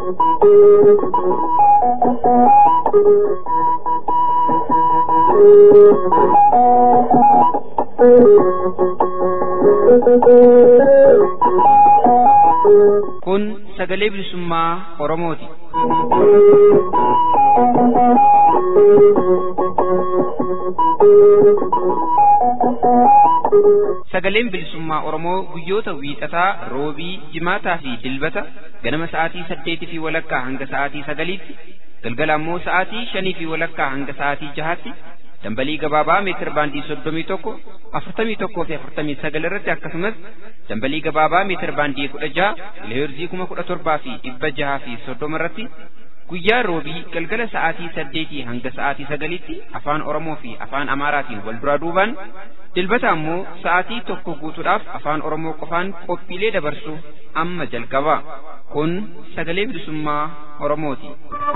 Kun sagalee bilisummaa Oromooti. Sagaleen bilisummaa Oromoo guyyoota wiixataa, roobii, jimaataa fi dilbata ganama sa'aatii saddeetii fi walakkaa hanga sa'aatii sagaliitti, galgala ammoo sa'aatii shanii fi walakkaa hanga sa'aatii jahaatti dambalii gabaabaa meetir baandii soddomii tokko afurtamii tokkoo fi afurtamii sagal irratti akkasumas dambalii gabaabaa meetir baandii kudha jaha kiloheerzii kuma kudha torbaa fi dhibba jahaa fi soddoma irratti guyyaa roobii galgala sa'aatii saddeetii hanga sa'aatii sagaliitti afaan oromoo fi afaan amaaraatiin wal duraa duubaan dilbata ammoo sa'aatii tokko guutuudhaaf afaan oromoo qofaan qophiilee dabarsu amma jalqaba kun sagalee bilisummaa oromooti.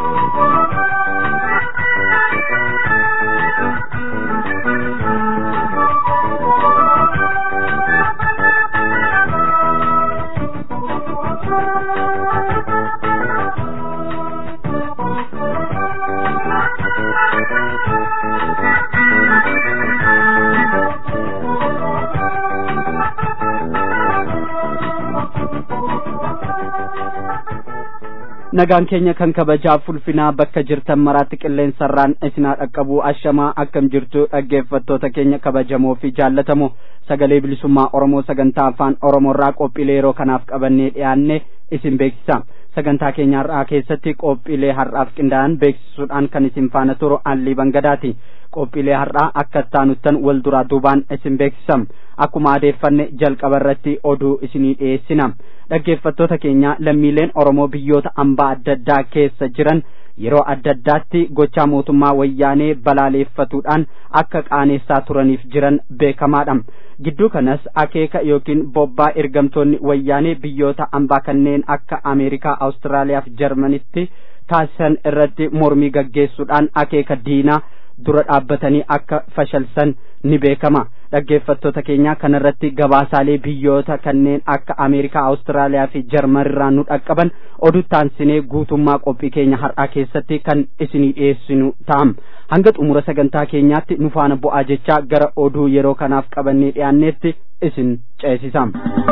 nagaan keenya kan kabajaaf ulfinaa bakka jirtan maraatti qilleensarraan isinaa dhaqqabuu ashamaa akkam jirtu dhaggeeffattoota keenya kabajamoo fi jaallatamoo sagalee bilisummaa oromoo sagantaa afaan oromoorraa qophiilee yeroo kanaaf qabannee dhiyaanne isin beeksisa sagantaa keenya har'aa keessatti qophiilee har'aaf qindaa'an beeksisuudhaan kan isin faana turu allii bangadaati qophiilee har'aa akka ittaanuttan wal duraa duubaan isin beeksisa akkuma adeeffanne jalqaba irratti oduu isinii dhiyeessina dhaggeeffattoota keenya lammiileen oromoo biyyoota ambaa adda addaa keessa jiran yeroo adda addaatti gochaa mootummaa wayyaanee balaaleeffatuudhaan akka qaaneessaa turaniif jiran beekamaadha gidduu kanas akeeka yookiin bobbaa ergamtoonni wayyaanee biyyoota ambaa kanneen akka ameerikaa awustiraaliyaa fi jarmanitti taasisan irratti mormii gaggeessuudhaan akeeka diinaa dura dhaabbatanii akka fashalsan ni beekama dhaggeeffattoota keenya kanarratti gabaasaalee biyyoota kanneen akka ameerikaa awustiraaliyaa fi jarmanirraa nu dhaqqaban oduttaansinee guutummaa qophii keenya har'aa keessatti kan isinii dhiyeessinu ta'am hanga xumura sagantaa keenyaatti nu faana bu'aa jechaa gara oduu yeroo kanaaf qabannee dhiyaanneetti isin ceesisa.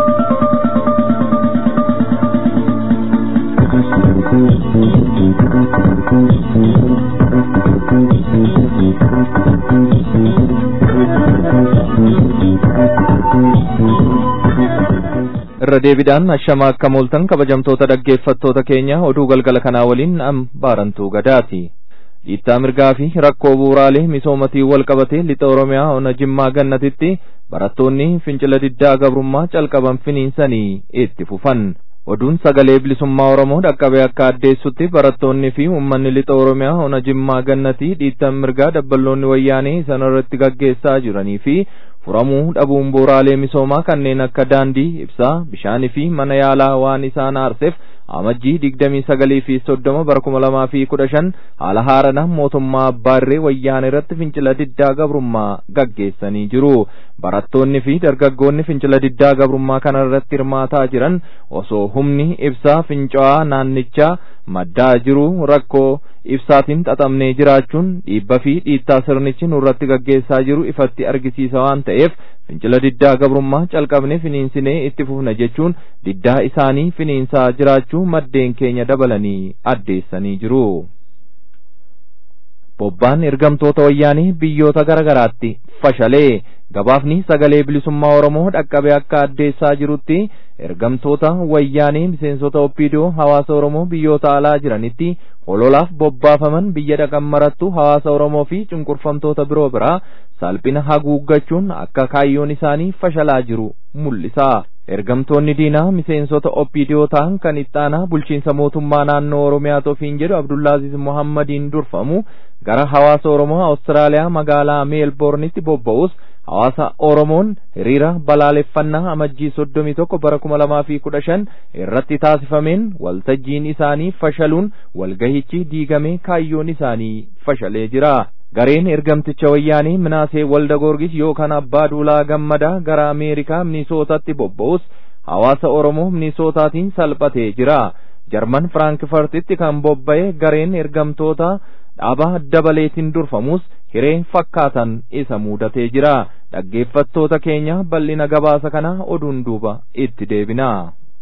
irra deebiidhaan ashama akka mooltan kabajamtoota dhaggeeffattoota keenya oduu galgala kanaa waliin am baarantuu gadaati dhiittaa mirgaa fi rakkoo bu'uuraalee misoomatii wal qabatee lixa oromiyaa ona jimmaa gannatitti barattoonni fincila diddaa gabrummaa calqaban finiinsanii itti fufan oduun sagalee bilisummaa oromoo dhaqqabee akka addeessutti barattoonni fi uummanni lixa oromiyaa ona jimmaa gannatii dhiittaa mirgaa dabballoonni wayyaanee isaan irratti gaggeessaa jiranii fi furamuu dhabuun bu'uuraalee misoomaa kanneen akka daandii ibsaa bishaanii fi mana yaalaa waan isaan aarseef amajjii digdamii sagalii fi soddoma bara kuma lamaa fi kudha shan haala haarana mootummaa abbaarree wayyaan irratti fincila diddaa gabrummaa gaggeessanii jiru barattoonni fi dargaggoonni fincila diddaa gabrummaa kana irratti hirmaataa jiran osoo humni ibsaa fincaa'aa naannichaa maddaa jiru rakkoo ibsaatiin xaxamnee jiraachuun dhiibba fi dhiittaa sirnichi nurratti gaggeessaa jiru ifatti argisiisa waan ta'eef fincila diddaa gabrummaa calqabne finiinsinee itti fufna jechuun diddaa isaanii finiinsaa jiraachuu maddeen keenya dabalanii addeessanii jiru. bobbaan ergamtoota wayyaanii biyyoota garagaraatti fashalee gabaafni sagalee bilisummaa oromoo dhaqqabe akka addeessaa jirutti ergamtoota wayyaanii miseensota oppiidoo hawaasa oromoo biyyoota alaa jiranitti hololaaf bobbaafaman biyya dhaqan marattu hawaasa oromoo fi cunqurfamtoota biroo biraa salphina haguuggachuun akka kaayyoon isaanii fashalaa jiru mul'isa ergamtoonni diinaa miseensota oppiidoo ta'an kan ittaanaa bulchiinsa mootummaa naannoo oromiyaa tofiin jedhu abdullaaziz muhammadiin durfamu gara hawaasa oromoo awustiraaliyaa magaalaa meelboornitti bobba'us hawaasa oromoon hiriira balaaleffannaa amajjii soddomii tokko bara kuma lamaa fi kudha shan irratti taasifameen waltajjiin isaanii fashaluun walgahichi diigamee kaayyoon isaanii fashalee jira gareen ergamticha wayyaanii minaasee walda goorgis yookaan abbaa duulaa gammadaa gara ameerikaa minisootatti bobba'us hawaasa oromoo minisootaatiin salphatee jira jarman firaankifurtitti kan bobba'e gareen ergamtoota dhaaba dabaleetiin durfamus hiree fakkaatan isa mudatee jira dhaggeeffattoota keenya bal'ina gabaasa kana oduun duuba itti deebina.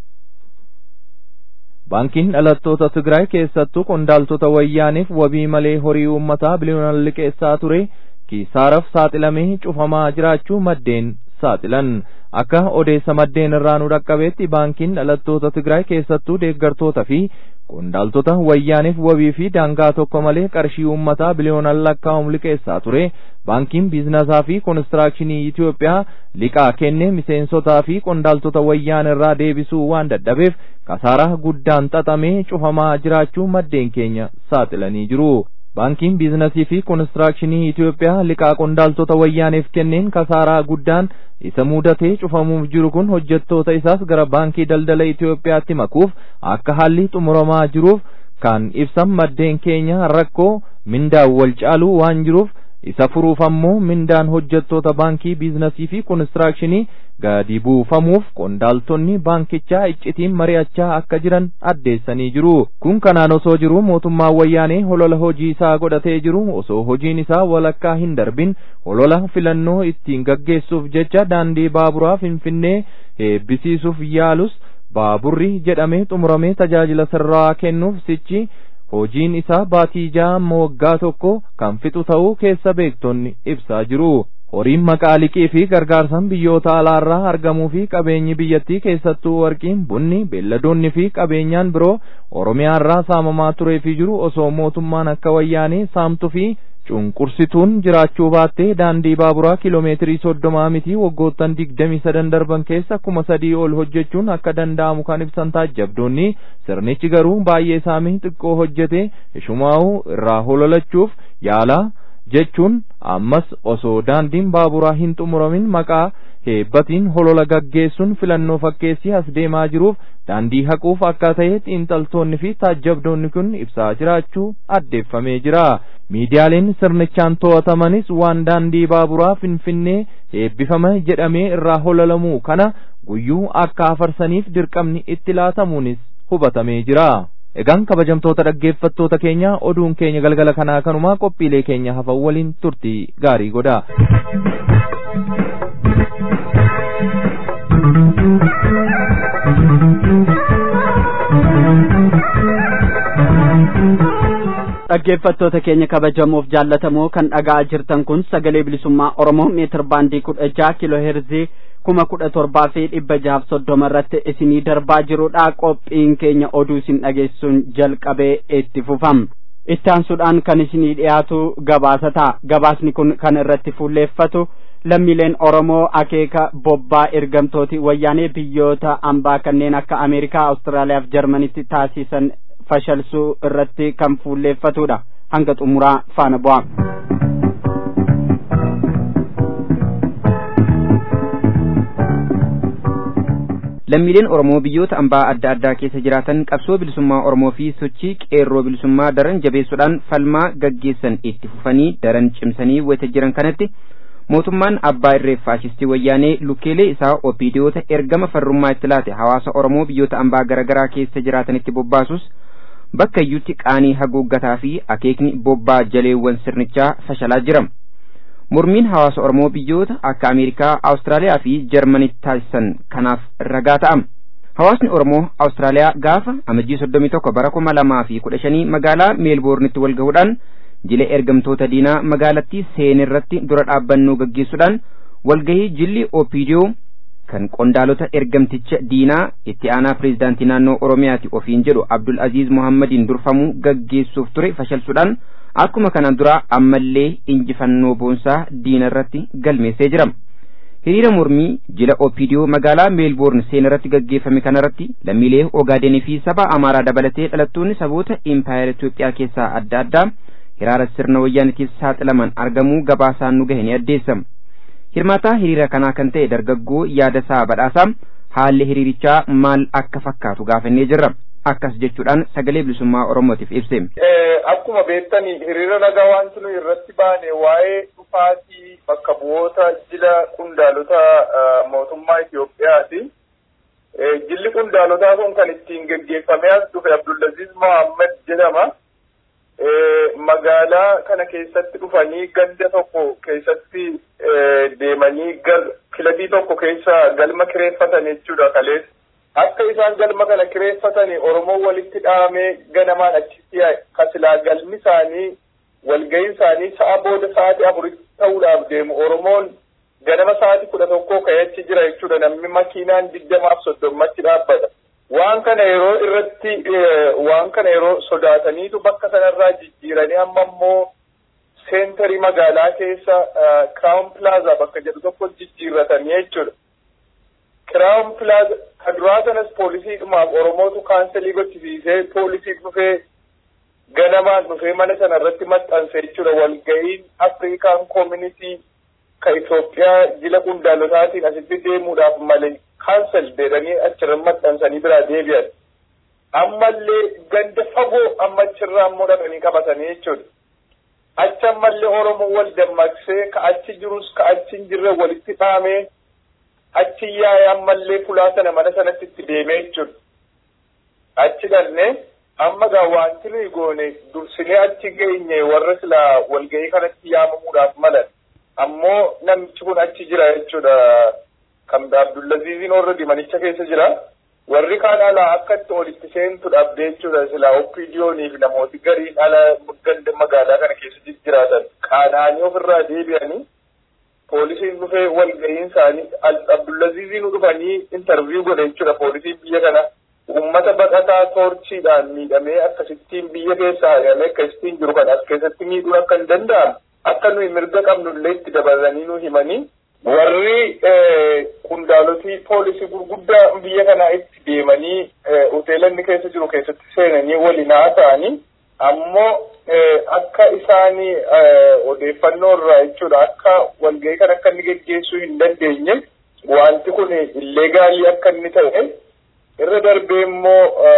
baankiin dhalattoota Tigraay keessattuu qondaaltota wayyaaniif wabii malee horii uummataa biliyoonaan liqeessaa ture kisaaraaf saaxilamee cufamaa jiraachuu maddeen saaxilan akka odeessa maddeen irraa nu dhaqqabeetti baankiin dhalattoota Tigraay keessattuu deeggartoota fi qondaaltota wayyaaniif wabii fi daangaa tokko malee qarshii uummataa biliyoonaan lakkaa'amu liqeessaa ture baankiin biizinasaa fi konistiraakshinii Itoophiyaa liqaa kennee miseensotaa fi qondaaltota wayyaan irraa deebisuu waan dadhabeef kasaaraa guddaan xaxamee cufamaa jiraachuu maddeen keenya saaxilanii jiru. baankiin biizinasii fi konistiraakshinii Itoophiyaa liqaa qondaaltota wayyaaneef kenneen kasaaraa guddaan isa mudatee cufamuuf jiru kun hojjettoota isaas gara baankii daldala Itoophiyaatti makuuf akka haalli xumuramaa jiruuf kan ibsan maddeen keenya rakkoo mindaan wal caaluu waan jiruuf isa furuuf ammoo mindaan hojjettoota baankii biizinasii fi konistiraakshinii gadi buufamuuf qondaaltonni baankichaa iccitiin mari'achaa akka jiran addeessanii jiru kun kanaan osoo jiru mootummaan wayyaanee holola hojii isaa godhatee jiru osoo hojiin isaa walakkaa hin darbin holola filannoo ittiin gaggeessuuf jecha daandii baaburaa finfinnee eebbisiisuuf yaalus baaburri jedhamee xumuramee tajaajila sirraa kennuuf sichi hojiin isaa baatii ja'a waggaa tokko kan fixu ta'uu keessa beektonni ibsaa jiru. horiin maqaa liqii fi gargaarsan biyyoota alaarraa argamuu fi qabeenyi biyyattii keessattuu warqiin bunni beelladoonni fi qabeenyaan biroo oromiyaarraa saamamaa turee fi jiru osoo mootummaan akka wayyaanee saamtuu fi cunqursituun jiraachuu baattee daandii baaburaa kiloomeetirii soddomaa miti waggoottan digdamii sadan darban keessa kuma sadii ol hojjechuun akka danda'amu kan ibsan taajjabdoonni sirnichi garuu baay'ee saamee xiqqoo hojjete ishumaa'uu irraa hololachuuf yaalaa jechuun ammas osoo daandiin baaburaa hin xumuramin maqaa heebbatiin holola gaggeessuun filannoo fakkeessii as deemaa jiruuf daandii haquuf akka ta'e xiinxaltoonni fi taajjabdoonni kun ibsaa jiraachuu addeeffamee jira miidiyaaleen sirnichaan to'atamanis waan daandii baaburaa finfinnee eebbifama jedhamee irraa hololamuu kana guyyuu akka afarsaniif dirqamni itti laatamuunis hubatamee jira. Egaan kabajamtoota dhaggeeffattoota keenya oduun keenya galgala kanaa kanumaa qophiilee keenya hafan waliin turtii gaarii godha. dhaggeeffattoota keenya kabajamoof jaallatamoo kan dhaga'aa jirtan kun sagalee bilisummaa oromoo meetir baandii kudha jaha kiloo heerzii kuma kudha torbaa fi dhibba jahaaf soddoma irratti isinii darbaa jirudha qophiin keenya oduu isin dhageessuun jalqabee itti fufam itti aansuudhaan kan isinii dhiyaatu gabaasa ta'a gabaasni kun kan irratti fuulleeffatu lammiileen oromoo akeeka bobbaa ergamtooti wayyaanee biyyoota ambaa kanneen akka ameerikaa awustiraaliyaa fi jarmanitti taasisan fashalsuu irratti kan fuulleeffatudha hanga xumuraa faana bu'a. lammiileen oromoo biyyoota ambaa adda addaa keessa jiraatan qabsoo bilisummaa oromoo fi sochii qeerroo bilisummaa daran jabeessuudhaan falmaa gaggeessan itti fufanii daran cimsanii wayita jiran kanatti mootummaan abbaa irree faashistii wayyaanee lukkeelee isaa opiidiyoota ergama farrummaa itti laate hawaasa oromoo biyyoota ambaa garaagaraa keessa jiraatanitti bobbaasus bakka iyyutti qaanii haguuggataa fi akeekni bobbaa jaleewwan sirnichaa fashalaa jira. mormiin hawaasa oromoo biyyoota akka ameerikaa awustiraaliyaa fi jarmanitti taasisan kanaaf ragaa ta'am hawaasni oromoo awustiraaliyaa gaafa amajjii soddomii tokko bara kuma lamaa fi kudha shanii magaalaa meelboornitti wal gahuudhaan jila ergamtoota diinaa magaalattii seenirratti dura dhaabbannoo gaggeessuudhaan walgahii jilli opiidiyoo kan qondaalota ergamticha diinaa itti aanaa pireezidaantii naannoo oromiyaati ofiin jedhu abdul aziz muhammadiin durfamuu gaggeessuuf ture fashalsuudhaan akkuma kana dura ammallee injifannoo boonsaa diina irratti galmeessee jira. hiriira mormii jila opiidiyoo magaalaa meelboorn seenarratti gaggeeffame kanarratti lammiilee ogaadenii fi saba amaaraa dabalatee dhalattoonni saboota impaayera Itoophiyaa keessaa adda addaa hiraara sirna wayyaanitiif saaxilaman argamuu gabaasaan nu gahe ni addeessa. Hirmaataa hiriira kanaa kan ta'e dargaggoo yaadasaa badhaasaa haalli hiriirichaa maal akka fakkaatu gaafannee jirra. akkas jechuudhaan sagalee bilisummaa oromootiif ibse. Akkuma beektani hiriira nagaa wanti nuyi irratti baane waa'ee dhufaatii bakka bu'oota jila qondaalota mootummaa Itoophiyaati. Jilli qundaalotaa kun kan ittiin geggeeffamee as dhufe Abdullaziz Mohammed jedhama. Magaalaa kana keessatti dhufanii ganda tokko keessatti deemanii kilabii tokko keessa galma kireeffatan jechuudha kalees. Akka isaan galma kana kireeffatanii Oromoo walitti dhahamee ganamaan achitti kasilaa galmi isaanii walga'iin isaanii sa'a booda sa'aatii afuritti ta'uudhaaf deemu Oromoon ganama sa'aatii kudha tokkoo ka'ee achi jira jechuudha namni makiinaan digdamaaf soddommatti dhaabbata. Waan kana yeroo irratti waan kana yeroo sodaataniitu bakka sanarraa jijjiiranii amma immoo seentarii magaalaa keessa Crown Plaza bakka jedhu tokko jijjiirratanii jechuudha. Crown Plaza kaduraa sanas poolisiidhumaaf Oromootu kaanselii gochisiisee poolisiif dhufee ganamaan dhufee mana sana irratti maxxanse jechuudha walga'iin Afrikaan Community ka Itoophiyaa jila qundaalotaatiin asitti deemuudhaaf malee kaansel jedhanii achirra maxxansanii biraa deebi'an. Ammallee ganda fagoo amma achirraa ammoo dhaqanii qabatanii jechuudha. Achi ammallee Oromoo wal dammaqsee ka achi jirus ka achi hin jirre walitti dhaamee achi yaa'ee ammallee fulaa sana mana sanatti itti deemee jechuudha. Achi dhannee amma gaa wanti nuyi goone dursinee achi geenye warra silaa walga'ii kanatti yaamamuudhaaf malan. ammoo namichi kun achi jira jechuudha kan Abdullaziziin already manicha keessa jira warri kaan alaa akka itti olitti seentu dhabdee jechuudha silaa oppiidiyoonii fi namooti gariin ala ganda magaalaa kana keessa jiraatan qaana'anii ofirraa deebi'anii poolisiin dhufee walga'iin isaanii Abdullaziziin dhufanii intarviiyuu godhe jechuudha poolisiin biyya kana uummata baqataa toorchiidhaan miidhamee akkasittiin biyya keessa haqamee akkasittiin jiru kan as keessatti miidhuun akka hin danda'amne akka nuyi mirga qabnullee itti dabalanii nu himanii warri qundaalotii poolisii gurguddaa biyya kanaa itti deemanii hoteelanni keessa jiru keessatti seenanii waliin haasa'anii ammoo akka isaanii odeeffannoo irraa jechuudha akka walga'ii kan akka inni geggeessuu hin dandeenye wanti kun illegaalii akka inni ta'e irra darbee immoo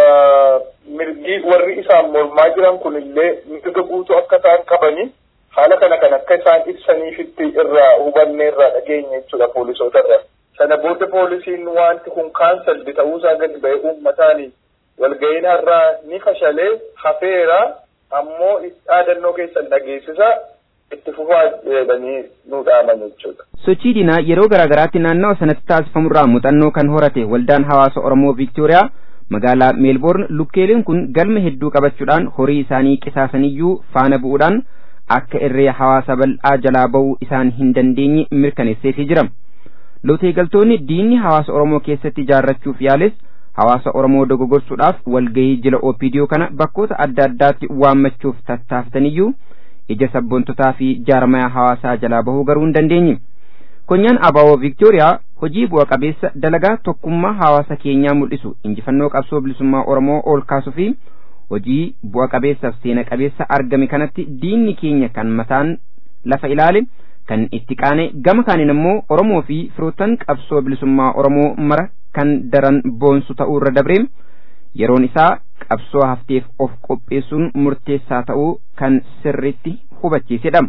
mirgi warri isaan mormaa jiran kun illee mirga guutuu akka isaan qabanii haala kana kan akka isaan ibsaniifitti irraa hubanne irraa dhageenya jechuudha poolisoota irraa. Sana booda poolisiin wanti kun kaansaldi ta'uusaa gadi ba'ee uummataani walga'iin har'aa ni fashalee hafeera ammoo dhaadannoo keessan dhageessisa itti fufaa jedhanii nu dhaaman jechuudha. Sochii diinaa yeroo garaagaraatti naannawa sanatti taasifamurraa muuxannoo kan horate waldaan hawaasa Oromoo Viiktooriyaa magaalaa meelboorn lukkeeleen kun galma hedduu qabachuudhaan horii isaanii qisaasaniyyuu faana bu'uudhaan akka irree hawaasa bal'aa jalaa ba'uu isaan hin dandeenye mirkaneesseefii jira. Lotee galtoonni diinni hawaasa Oromoo keessatti ijaarrachuuf yaales hawaasa Oromoo dogoggorsuudhaaf walgahii jila OPDO kana bakkoota adda addaatti waammachuuf tattaafataniyyuu ija sabboontotaa fi jaarmayaa hawaasaa jalaa bahuu garuu hin dandeenye. Konyaan Abaawoo Viiktooriyaa hojii bu'a qabeessa dalagaa tokkummaa hawaasa keenyaa mul'isu injifannoo qabsoo bilisummaa Oromoo ol kaasuu fi hojii bu'a qabeessaaf seena qabeessa argame kanatti diinni keenya kan mataan lafa ilaale kan itti qaane gama kaaniin immoo Oromoo fi firoottan qabsoo bilisummaa Oromoo mara kan daran boonsu ta'uu irra dabreem yeroon isaa qabsoo hafteef of qopheessuun murteessaa ta'uu kan sirriitti hubachiisedha.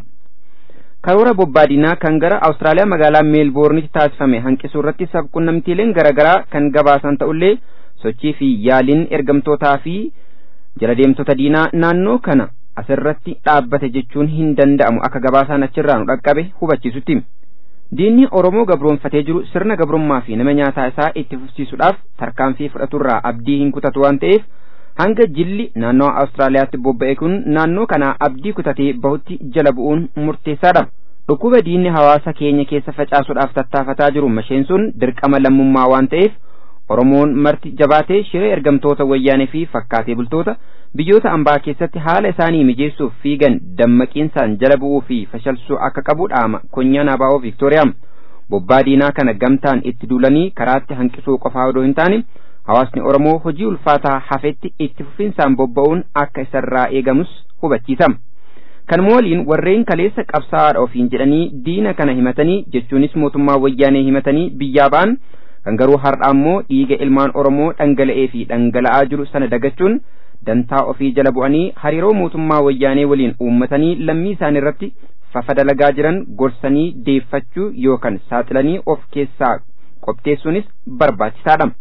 karoora bobbaadinaa kan gara Awustiraaliyaa magaalaa meelboornitti taasifame hanqisuu irratti sabquunnamtiileen garaagaraa kan gabaasan ta'ullee sochii fi yaaliin ergamtootaa fi jala deemtota diinaa naannoo kana asirratti dhaabbate jechuun hin danda'amu akka gabaasaan achirraa nu dhaqqabe hubachiisutti. Diinni Oromoo gabroonfatee jiru sirna gabrummaa fi nama nyaataa isaa itti fufsiisuudhaaf tarkaanfii fudhaturraa abdii hin kutatu waan ta'eef hanga jilli naannoo Awustiraaliyaatti bobba'e kun naannoo kana abdii kutatee bahutti jala bu'uun murteessaadha. Dhukkuba diinni hawaasa keenya keessa facaasuudhaaf tattaafataa jiru masheen sun dirqama lammummaa waan ta'eef Oromoon marti jabaatee shiree ergamtoota wayyaanee fi fakkaatee bultoota biyyoota ambaa keessatti haala isaanii mijeessuuf fiigan dammaqiinsaan jala bu'uu fi fashalsuu akka qabu dhaama konyaan abaa'oo Viiktooriyaa. Bobbaa diinaa kana gamtaan itti duulanii karaatti hanqisuu qofaa odoo hin taane hawaasni Oromoo hojii ulfaataa hafetti itti fufinsaan bobba'uun akka isarraa eegamus hubachiisa. Kanuma waliin warreen kaleessa qabsaa'aadha ofiin jedhanii diina kana himatanii jechuunis mootummaa wayyaanee himatanii biyyaa ba'an kan garuu har'a ammoo dhiiga ilmaan Oromoo dhangala'ee fi dhangala'aa jiru sana dagachuun dantaa ofii jala bu'anii hariiroo mootummaa wayyaanee waliin uummatanii lammii isaanii irratti fafa dalagaa jiran gorsanii deeffachuu yookaan saaxilanii of keessaa qopheessuunis barbaachisaadha.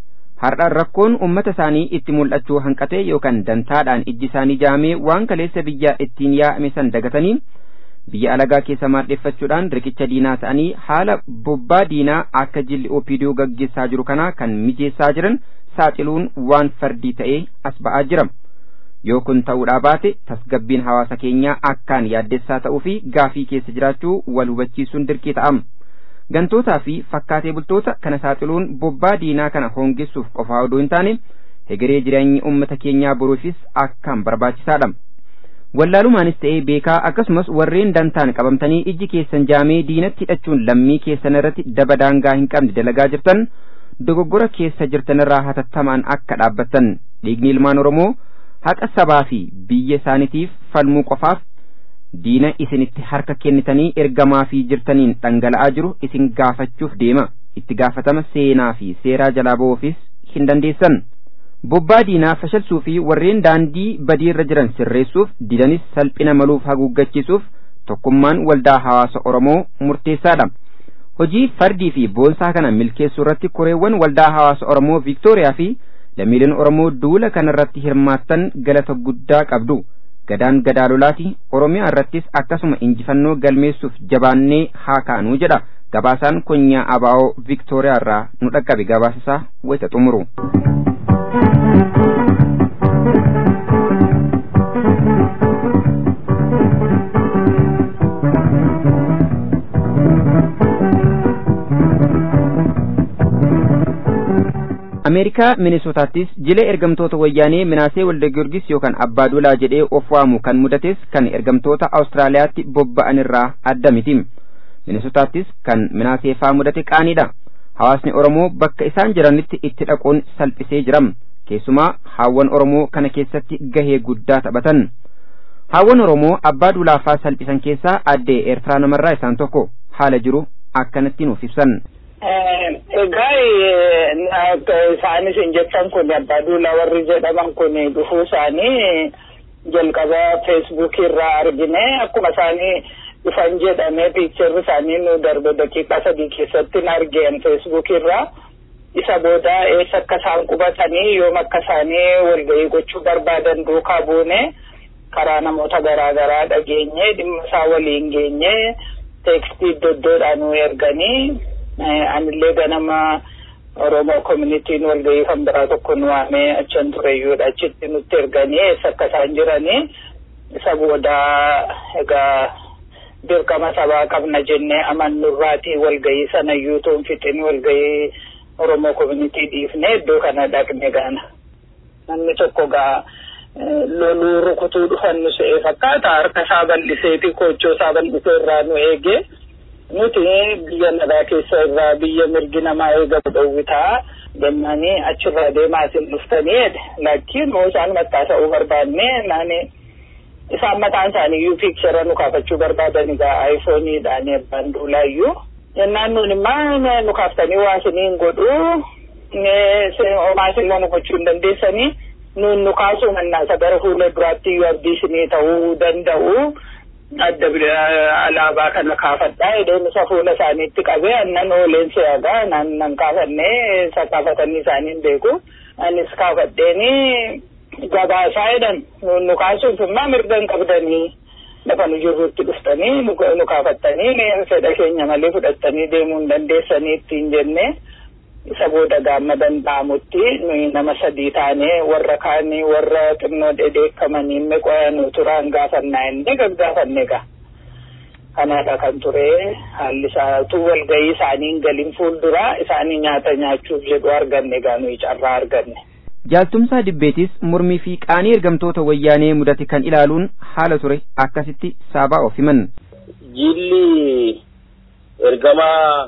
har'a rakkoon ummata isaanii itti mul'achuu hanqatee yookaan dantaadhaan ijji isaanii jaamee waan kaleessa biyya ittiin yaa'ame san dagatanii biyya alagaa keessa maadheeffachuudhaan riqicha diinaa ta'anii haala bobbaa diinaa akka jilli oopidiyoo gaggeessaa jiru kanaa kan mijeessaa jiran saaxiluun waan fardii ta'ee as ba'aa jira. yoo kun ta'uudhaa baate tasgabbiin hawaasa keenyaa akkaan yaaddessaa ta'uu fi gaafii keessa jiraachuu wal hubachiisuun dirqii ta'ama. Gantootaa fi fakkaatee bultoota kana saaxiluun bobbaa diinaa kana hoongessuuf qofaa odoo hin taane hegeree jireenyi uummata keenyaa boruufis akkaan barbaachisaadha. Wallaalumaanis ta'ee beekaa akkasumas warreen dantaan qabamtanii ijji keessan jaamee diinatti hidhachuun lammii keessan irratti daba daangaa hin qabne dalagaa jirtan dogoggora keessa jirtan irraa hatattamaan akka dhaabbattan dhiigni ilmaan Oromoo haqa sabaa fi biyya isaaniitiif falmuu qofaaf diina isinitti harka kennitanii ergamaa fi jirtaniin dhangala'aa jiru isin gaafachuuf deema itti gaafatama seenaa fi seeraa jalaa ba'uufis hin dandeessan. Bobbaa diinaa fashalsuu fi warreen daandii badiirra jiran sirreessuuf didanis salphina maluuf haguuggachiisuuf tokkummaan waldaa hawaasa Oromoo murteessaadha. Hojii fardii fi boonsaa kana milkeessuu irratti koreewwan waldaa hawaasa Oromoo Viiktooriyaa fi lammiileen Oromoo duula kanarratti hirmaattan galata guddaa qabdu. Gadaan gadaalolaati Oromiyaa irrattis akkasuma injifannoo galmeessuuf jabaannee haa kaanuu jedha. Gabaasaan konyaa Abaa'oo Viiktooriyaa irraa nu dhaqqabe gabaasasaa wayita xumuru. ameerikaa minisootaattis jila ergamtoota wayyaanee minaasee walda giyorgis yookaan abbaa duulaa jedhee of waamu kan mudates kan ergamtoota awustiraaliyaatti bobba'an irraa adda miti minisootaattis kan minaasee faa mudate qaaniidha hawaasni oromoo bakka isaan jiranitti itti dhaquun salphisee jiram keessumaa haawwan oromoo kana keessatti gahee guddaa taphatan haawwan oromoo abbaa duulaafaa salphisan keessaa addee eertiraa namarraa isaan tokko haala jiru akkanatti nuuf ibsan. Egaa isaanis hin jettan kun abbaa duulaa warri jedhaman kun dhufuu isaanii jalqaba feesbuukii irraa argine akkuma isaanii dhufan jedhamee piikcharri isaanii nu darbe daqiiqaa sadii keessatti hin argeen feesbuukii irraa isa booda eessa akka isaan qubatanii yoom akka isaanii walgahii gochuu barbaadan duukaa buune karaa namoota garaa garaa dhageenye dhimma isaa waliin geenye teekstii doddoodhaan nu erganii anillee ganama Oromoo communitiin walgahii kan biraa tokko nu waamee achan tureyyuudha achitti nutti erganii eessa akka isaan jiranii isa booda egaa dirqama sabaa qabna jennee amannurraatii walgahii sana yuutuun fixin walgahii Oromoo communitii dhiifne iddoo kana dhaqne gaana. Namni tokko gaa loluu rukutuu dhufan nu se'ee fakkaata harka isaa bal'iseeti koochoo isaa bal'isee irraa nu eegee. nuti biyya nagaa keessa irraa biyya mirgi namaa eegamu dhowwitaa jennanii achirraa deemaa isin dhuftanii lakkiin moo isaan mattaasa'uu barbaanne naani isaan mataan isaanii iyyuu piikchara nu kaafachuu barbaadan egaa aayifooniidhaan abbaan duulaayyuu jennaan nuun immaa nu kaaftanii waa isiniin godhu homaa isin nu gochuu hin dandeessanii nuun nu kaasuu mannaa gara fuula duraatti iyyuu abdii isinii ta'uu danda'u. adda alaabaa kana kaafadhaa edeen isa fuula isaaniitti qabee annan ooleen se'agaa nan nan kaafannee isa kaafatanii isaaniin beeku anis kaafadheeni gabaasaa jedhan nu kaasuuf immoo mirga hin qabdanii lafa nu jirrutti dhuftanii nu kaafattanii fedha keenya malee fudhattanii deemuu hin dandeessanii ittiin jennee isa booda gaamma danda'amutti nuyi nama sadii taanee warra kaanii warra xinnoo dheedheekkamanii meqoya nu turaan gaafannaa inni gaggaafanne gaa. Kanaadha kan ture haalli isaatu walgahii isaaniin galiin fuulduraa isaanii nyaata nyaachuuf jedhu arganne gaa nuyi carraa arganne. Jaaltumsaa Dibbeetis mormii fi qaanii ergamtoota wayyaanee mudate kan ilaaluun haala ture akkasitti saabaa of himan. Jilli ergamaa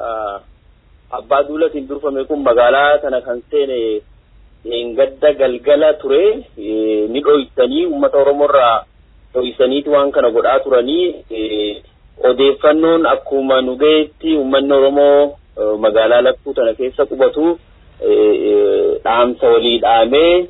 abbaa duulatiin durfame kun magaalaa tana kan seene gadda galgala ture ni dhoysanii uummata oromoorraa dhoysaniiti waan kana godhaa turanii odeeffannoon akkuma nu gaheetti uummanni oromoo magaalaa lakkuu tana keessa qubatu dhaamsa walii dhaamee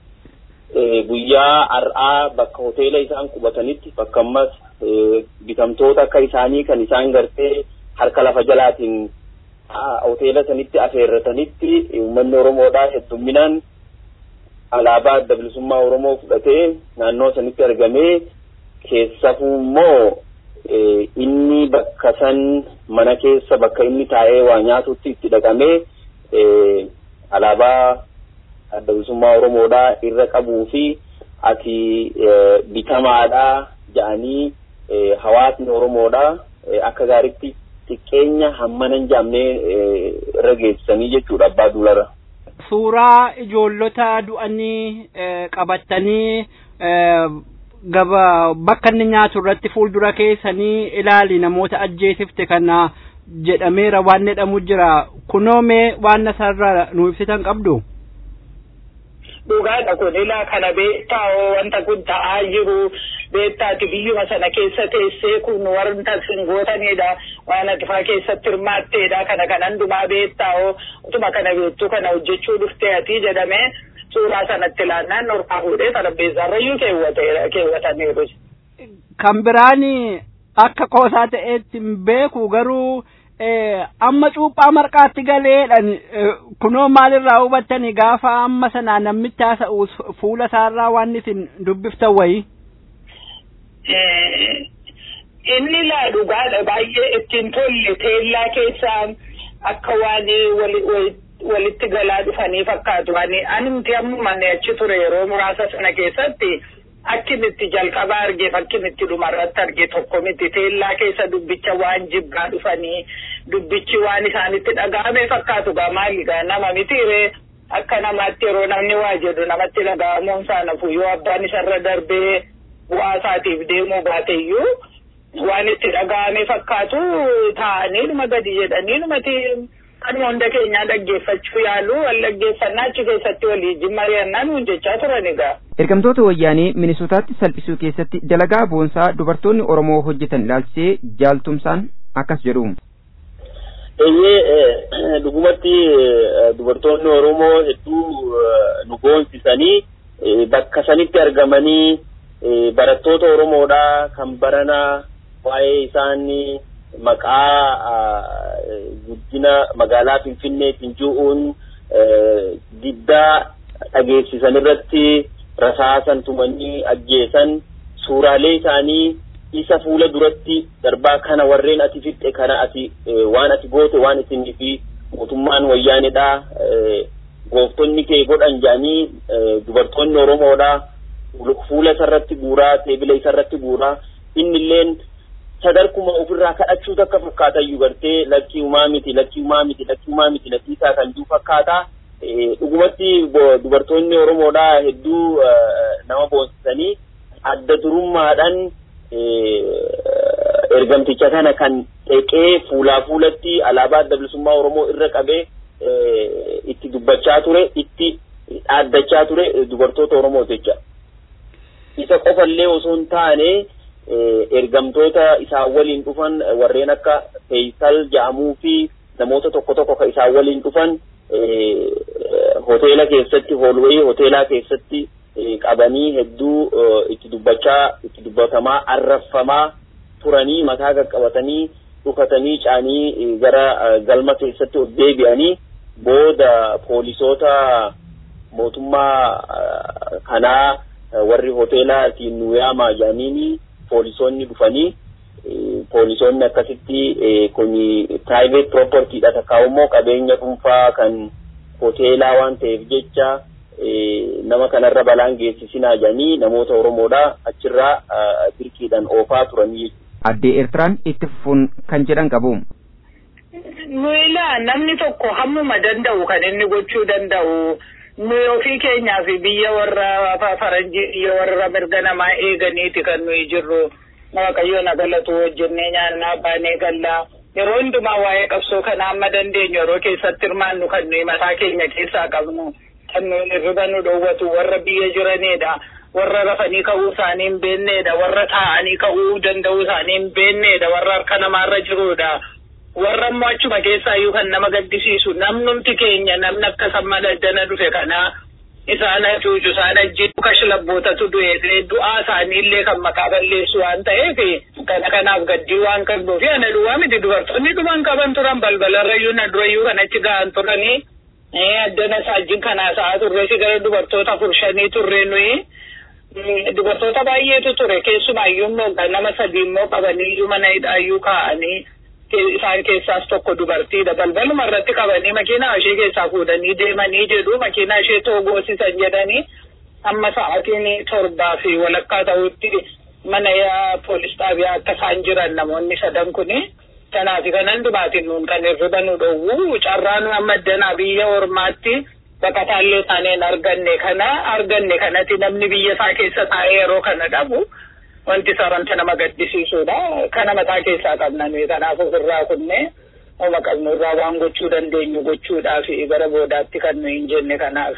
guyyaa har'aa bakka hoteela isaan qubatanitti bakka ammas bitamtoota akka isaanii kan isaan gartee harka lafa jalaatiin hoteela sanitti afeerratanitti uummanni Oromoodhaa heddumminaan alaabaa adda bilisummaa Oromoo fudhatee naannoo sanitti argamee keessafuu immoo inni bakka san mana keessa bakka inni taa'ee waa nyaatutti itti dhaqamee alaabaa adda bilisummaa Oromoodhaa irra qabuu fi ati bitamaadhaa ja'anii hawaasni Oromoodhaa akka gaaritti xiqqeenya hammanan jaamnee irra geessisanii jechuudha abbaa duularra. Suuraa ijoollota du'anii qabattanii gaba bakka inni nyaatu irratti fuuldura keessanii ilaali namoota ajjeesifte kana jedhameera waan jedhamu jira kunoo mee waan asirraa nu ibsitan qabdu. dhugaadha kun ilaa kana beektaa wanta kun ta'aa jiru beektaati biyyuma sana keessa teessee kun wanta sin gootanidha waan adifaa keessatti hirmaatteedha kana kan hundumaa beektaa utuma kana beektuu kana hojjechuu dhuftee ati jedhamee suuraa sanatti ilaannaan norfaa fuudhee xarapheezzaarrayyuu keewwataniiru. Kan biraan akka qoosaa ta'eetti hin beeku garuu amma cuuphaa marqaatti galeedhan kunoo maalirraa hubattani gaafa amma sanaa namitti haasa'u fuula isaarraa waan isin dubbiftan wayi. Inni laa dhugaadha baay'ee ittiin tolle teellaa keessaa akka waan walitti galaa dhufanii fakkaatu. Ani miti ammuma achi ture yeroo muraasa sana keessatti akkin itti jalqaba arge fakkin itti dhumarratti arge tokko miti teellaa keessa dubbicha waan jibbaa dhufanii dubbichi waan isaanitti dhaga'ame fakkaatu gaa maali gaa nama mitiire akka namaatti yeroo namni waa jedhu namatti dhaga'amuun isaa nafu yoo abbaan isarra darbee bu'aa isaatiif deemuu baateyyuu waan itti dhaga'ame fakkaatu taa'anii dhuma gadi jedhanii dhumati kanuma hunda keenyaa dhaggeeffachuu yaalu wal dhaggeeffannaa achi keessatti walii mari'annaa nuun jechaa turan egaa. Ergamtoota wayyaanee Minisootaatti salphisuu keessatti dalagaa boonsaa dubartoonni Oromoo hojjetan ilaalchisee jaaltumsaan akkas jedhu. Eeyyee dhugumatti dubartoonni Oromoo hedduu nu boonsisanii bakka sanitti argamanii barattoota Oromoodhaa kan baranaa waa'ee isaanii maqaa guddina magaalaa Finfinneetiin ju'uun diddaa dhageessisan irratti rasaasan tumanii ajjeesan suuraalee isaanii isa fuula duratti darbaa kana warreen ati fixxe kana ati waan ati goote waan isinii fi mootummaan wayyaanedha gooftonni kee godhan jedhanii dubartoonni Oromoodha fuula isarratti guuraa teebila isarratti guuraa innilleen sadarkuma ofirraa kadhachuu takka fakkaatayyuu gartee lakkii umaa miti lakkii umaa miti lakkii umaa miti lakkii isaa kan jiru fakkaata dhugumatti dubartoonni Oromoodhaa hedduu nama boonsisanii adda durummaadhaan ergamticha kana kan xeqee fuulaa fuulatti alaabaa adda bilisummaa Oromoo irra qabee itti dubbachaa ture itti dhaaddachaa ture dubartoota Oromoo jecha. Isa qofallee osoo hin taane ergamtoota isaan waliin dhufan warreen akka Feeyisal jedhamuu fi namoota tokko tokko kan isaan waliin dhufan hoteela keessatti hoolwayii hoteelaa keessatti qabanii hedduu itti dubbachaa itti dubbatamaa arraffamaa turanii mataa qaqqabatanii dhukatanii caanii gara galma keessatti ol deebi'anii booda poolisoota mootummaa kanaa warri hoteelaatiin nu yaamaa jedhaniini poolisoonni dhufanii poolisoonni akkasitti kun private propertyidha takkaa immoo qabeenya dhuunfaa kan hoteelaa waan ta'eef jecha nama kanarra balaan geessisinaa jedhanii namoota Oromoodha achirraa dirqiidhaan oofaa turanii jechuudha. Addee Eertiraan itti fufuun kan jedhan qabu. Nuyi namni tokko hammuma danda'u kan inni gochuu danda'u nuyi ofii keenyaa fi biyya warra faranjii biyya warra mirga namaa eeganiiti kan nuyi jirru waaqayyoon agalatu hojjennee nyaannaa baanee gallaa yeroo hundumaa waa'ee qabsoo kana amma dandeenyu yeroo keessatti hirmaannu kan nuyi mataa keenya keessaa qabnu kan nuyi hirriba nu dhoowwatu warra biyya jiranidha. warra rafanii ka'uu isaanii hin beeknedha warra taa'anii ka'uu danda'uu isaanii hin beeknedha warra harka namaarra jirudha warra immoo achuma keessaayyuu kan nama gaddisiisu namnumti keenya namni akka samma daddana dhufe kana isaan hacuucu isaan ajjeesu kashlabbootatu du'e du'aa isaaniillee kan maqaa balleessu waan ta'eef kana kanaaf gaddii waan qabduuf ana duwwaa miti dubartoonni dhuman qaban turan balbalarrayyuu na durayyuu kanatti ga'an turanii addana saajjin kanaa sa'a turreesi gara dubartoota afur shanii turre nuyi dubartoota baay'eetu ture keessumaayyuu immoo nama sadii immoo qabanii mana hidhaayyuu kaa'anii isaan keessaas tokko dubartiidha balbaluma irratti qabanii makiinaa ishee keessaa fuudhanii deemanii jedhu makiinaa ishee toogoosisan jedhanii amma sa'aatiin torbaa fi walakkaa ta'utti mana poolis xaabiyaa akka isaan jiran namoonni sadan kuni kanaafi kanan dhumaatiin nuun kan hirriba nu dhowwu carraa nu amma danaa biyya ormaatti baqataallee taaneen arganne kana arganne kanatti namni biyya isaa keessa taa'ee yeroo kana dhabu wanti saranta nama gaddisiisudha kana mataa keessaa qabna nuyi kanaaf ofirraa kunne oma qabnu irraa waan gochuu dandeenyu gochuudhaaf gara boodaatti kan nuyi hin jenne kanaaf.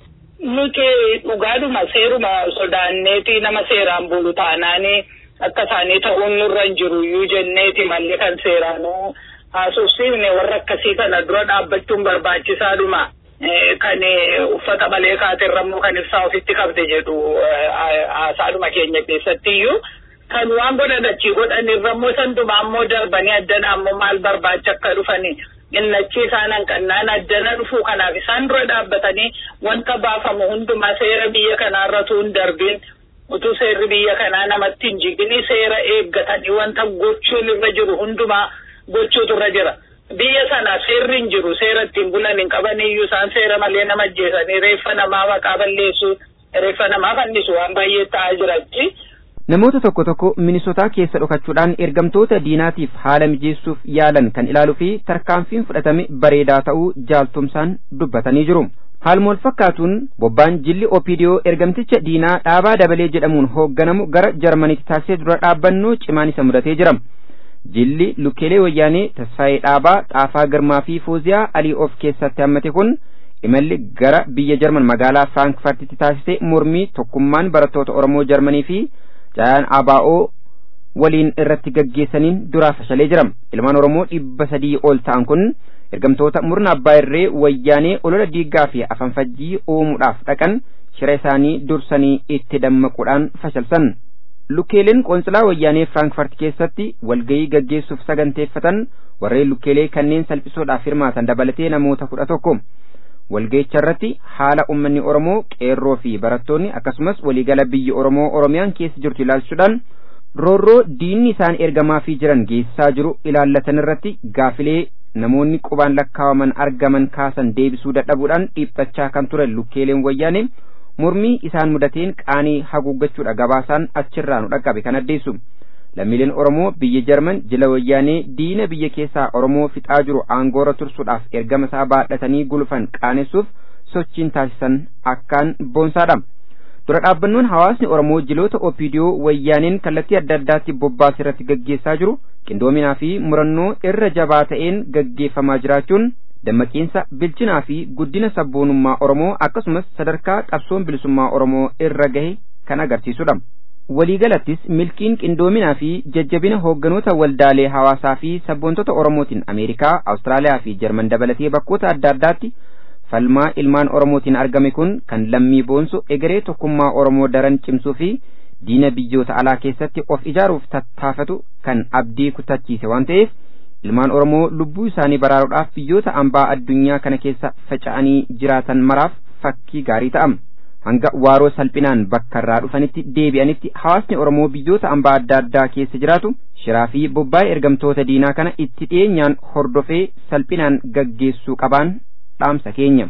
Nuti dhugaadhuma seeruma sodaanneeti nama seeraan bulu taanaani akka isaanii ta'uun nurra hin jiru iyyuu jenneeti malli kan seeraanuu haasofsiifne warra akkasii kana dura dhaabbachuun barbaachisaadhuma. kan uffata malee kaaterrammoo kan ibsaa ofitti qabde jedhu haasaadhuma keenya keessatti iyyuu kan waan godhan achii godhan irrammoo sandumaa ammoo darbanii addana ammoo maal barbaacha akka dhufani innachi isaan hanqannaan addana dhufuu kanaaf isaan dura dhaabbatanii wanta baafamu hundumaa seera biyya kanaarratu hin darbiin utuu seerri biyya kanaa namatti hin jigini seera eeggatanii wanta gochuun irra jiru hundumaa gochuutu irra jira. biyya sana seerri hin jiru seera ittiin bulan hin qaban iyyuu isaan seera malee nama ajjeesanii reeffa namaa maqaa balleessu reeffa namaa fannisu waan baay'ee ta'aa jiratti. Namoota tokko tokko Minisotaa keessa dhokachuudhaan ergamtoota diinaatiif haala mijeessuuf yaalan kan ilaaluu fi tarkaanfiin fudhatame bareedaa ta'uu jaaltumsaan dubbatanii jiru. Haaluma wal fakkaatuun bobbaan jilli Opiidiyoo ergamticha diinaa dhaabaa dabalee jedhamuun hoogganamu gara Jarmaniitti taasisee dura dhaabbannoo cimaan isa mudatee jira. jilli lukkeelee wayyaanee tasfaayee dhaabaa xaafaa girmaa fi fuuziyaa alii of keessatti hammate kun imalli gara biyya jarman magaalaa firaankifartitti taasise mormii tokkummaan barattoota oromoo jarmanii fi jaayaan abaa'oo waliin irratti gaggeessaniin duraa fashalee jira ilmaan oromoo dhibba sadii ol ta'an kun ergamtoota murna abbaa irree wayyaanee olola diiggaa fi afanfajjii uumuudhaaf dhaqan shira isaanii dursanii itti dammaquudhaan fashalsan lukkeeleen qoonsilaa wayyaanee firaankifaart keessatti walgayii gaggeessuuf saganteeffatan warreen lukkeelee kanneen salphisuudhaaf hirmaatan dabalatee namoota kudha tokko walgayicha irratti haala ummanni oromoo qeerroo fi barattoonni akkasumas waliigala biyyi oromoo oromiyaan keessa jirtu ilaalchuudhaan roorroo diinni isaan ergamaafii jiran geessisaa jiru ilaallatan irratti gaafilee namoonni qubaan lakkaawaman argaman kaasan deebisuu dadhabuudhaan dhiiphachaa kan ture lukkeeleen wayyaanee mormii isaan mudateen qaanii haguuggachuudha gabaasaan achirraa nu dhaqqabe kan addeessu lammiileen oromoo biyya jarman jila wayyaanee diina biyya keessaa oromoo fixaa jiru aangoora tursuudhaaf ergama isaa baadhatanii gulufan qaanessuuf sochiin taasisan akkaan boonsaadha dura dhaabbannoon hawaasni oromoo jiloota opiidiyoo wayyaaneen kallattii adda addaatti bobbaas irratti gaggeessaa jiru qindoominaa fi murannoo irra jabaa ta'een gaggeeffamaa jiraachuun dammaqiinsa bilchinaa fi guddina sabboonummaa oromoo akkasumas sadarkaa qabsoon bilisummaa oromoo irra gahe kan agarsiisudha waliigalattis milkiin qindoominaa fi jajjabina hoogganoota waldaalee hawaasaa fi sabboontota oromootiin ameerikaa awustiraaliyaa fi jarman dabalatee bakkoota adda addaatti falmaa ilmaan oromootiin argame kun kan lammii boonsu egeree tokkummaa oromoo daran cimsuu fi diina biyyoota alaa keessatti of ijaaruuf tattaafatu kan abdii kutachiise waan ta'eef ilmaan oromoo lubbuu isaanii baraaruudhaaf biyyoota ambaa addunyaa kana keessa faca'anii jiraatan maraaf fakkii gaarii ta'am hanga waaroo salphinaan bakka irraa dhufanitti deebi'anitti hawaasni oromoo biyyoota ambaa adda addaa keessa jiraatu shiraa fi bobbaa'ee ergamtoota diinaa kana itti dhiyeenyaan hordofee salphinaan gaggeessuu qabaan dhaamsa keenya.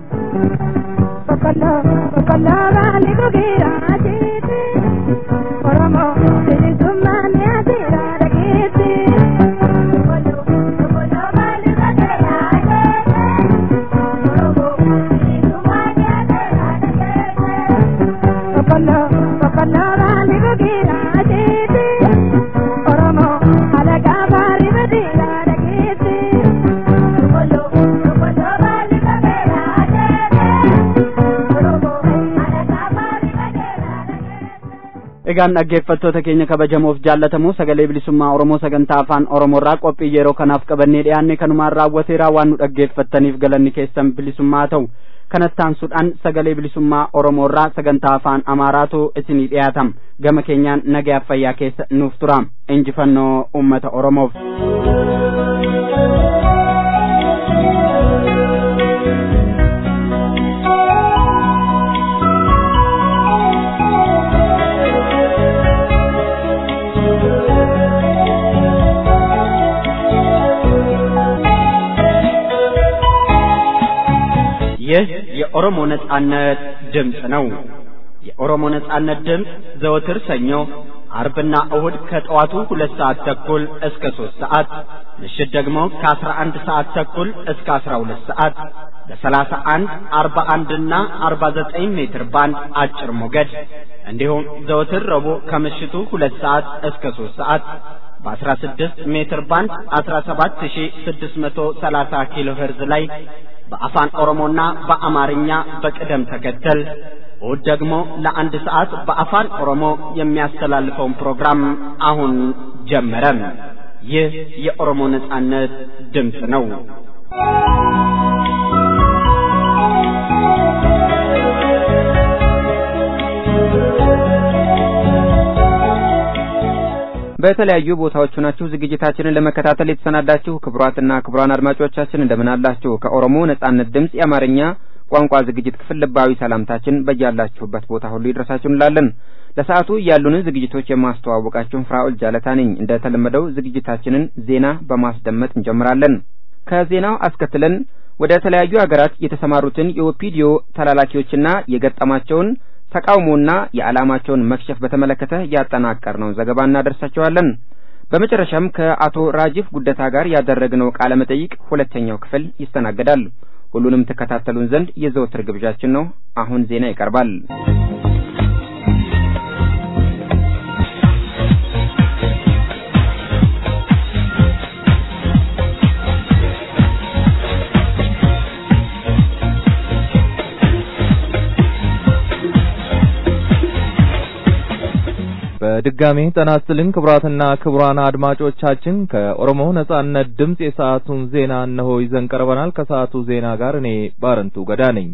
Oromoo bilisummaa ni asirraa dhageesse. Egaan dhaggeeffattoota keenya kabajamoof jaallatamoo sagalee bilisummaa Oromoo sagantaa afaan Oromoorraa qophii yeroo kanaaf qabannee dhiyaanne kanumaan raawwateeraa waan nu dhaggeeffattaniif galanni keessan bilisummaa ta'u. Kanatti aansuudhaan sagalee bilisummaa Oromoorraa sagantaa afaan Amaaraatu isinii dhiyaatam. Gama keenyaan nagayaaf fayyaa keessa nuuf tura. Injifannoo uummata Oromoof. ይህ የኦሮሞ ነጻነት ድምፅ ነው። የኦሮሞ ነጻነት ድምፅ ዘወትር ሰኞ፣ አርብና እሁድ ከጠዋቱ ሁለት ሰዓት ተኩል እስከ ሦስት ሰዓት ምሽት ደግሞ ከአስራ አንድ ሰዓት ተኩል እስከ አስራ ሁለት ሰዓት በሰላሳ አንድ አርባ አንድና አርባ ዘጠኝ ሜትር ባንድ አጭር ሞገድ እንዲሁም ዘወትር ረቡዕ ከምሽቱ ሁለት ሰዓት እስከ ሦስት ሰዓት በ16 ሜትር ባንድ 17630 ኪሎ ሄርዝ ላይ በአፋን ኦሮሞና በአማርኛ በቅደም ተከተል እሁድ ደግሞ ለአንድ ሰዓት በአፋን ኦሮሞ የሚያስተላልፈውን ፕሮግራም አሁን ጀመረ። ይህ የኦሮሞ ነጻነት ድምፅ ነው። በተለያዩ ቦታዎች ሆናችሁ ዝግጅታችንን ለመከታተል የተሰናዳችሁ ክቡራትና ክቡራን አድማጮቻችን እንደምን አላችሁ? ከኦሮሞ ነጻነት ድምፅ የአማርኛ ቋንቋ ዝግጅት ክፍል ልባዊ ሰላምታችን በያላችሁበት ቦታ ሁሉ ይድረሳችሁ እንላለን። ለሰዓቱ ያሉንን ዝግጅቶች የማስተዋወቃችሁን ፍራኦል ጃለታ ነኝ። እንደተለመደው ዝግጅታችንን ዜና በማስደመጥ እንጀምራለን። ከዜናው አስከትለን ወደ ተለያዩ ሀገራት የተሰማሩትን የኦፒዲዮ ተላላኪዎችና የገጠማቸውን ተቃውሞና የዓላማቸውን መክሸፍ በተመለከተ ያጠናቀርነውን ዘገባ እናደርሳቸዋለን። በመጨረሻም ከአቶ ራጂፍ ጉደታ ጋር ያደረግነው ቃለ መጠይቅ ሁለተኛው ክፍል ይስተናገዳል። ሁሉንም ትከታተሉን ዘንድ የዘወትር ግብዣችን ነው። አሁን ዜና ይቀርባል። በድጋሚ ጤና ይስጥልኝ ክቡራትና ክቡራን አድማጮቻችን ከኦሮሞ ነጻነት ድምፅ የሰዓቱን ዜና እነሆ ይዘን ቀርበናል። ከሰዓቱ ዜና ጋር እኔ ባረንቱ ገዳ ነኝ።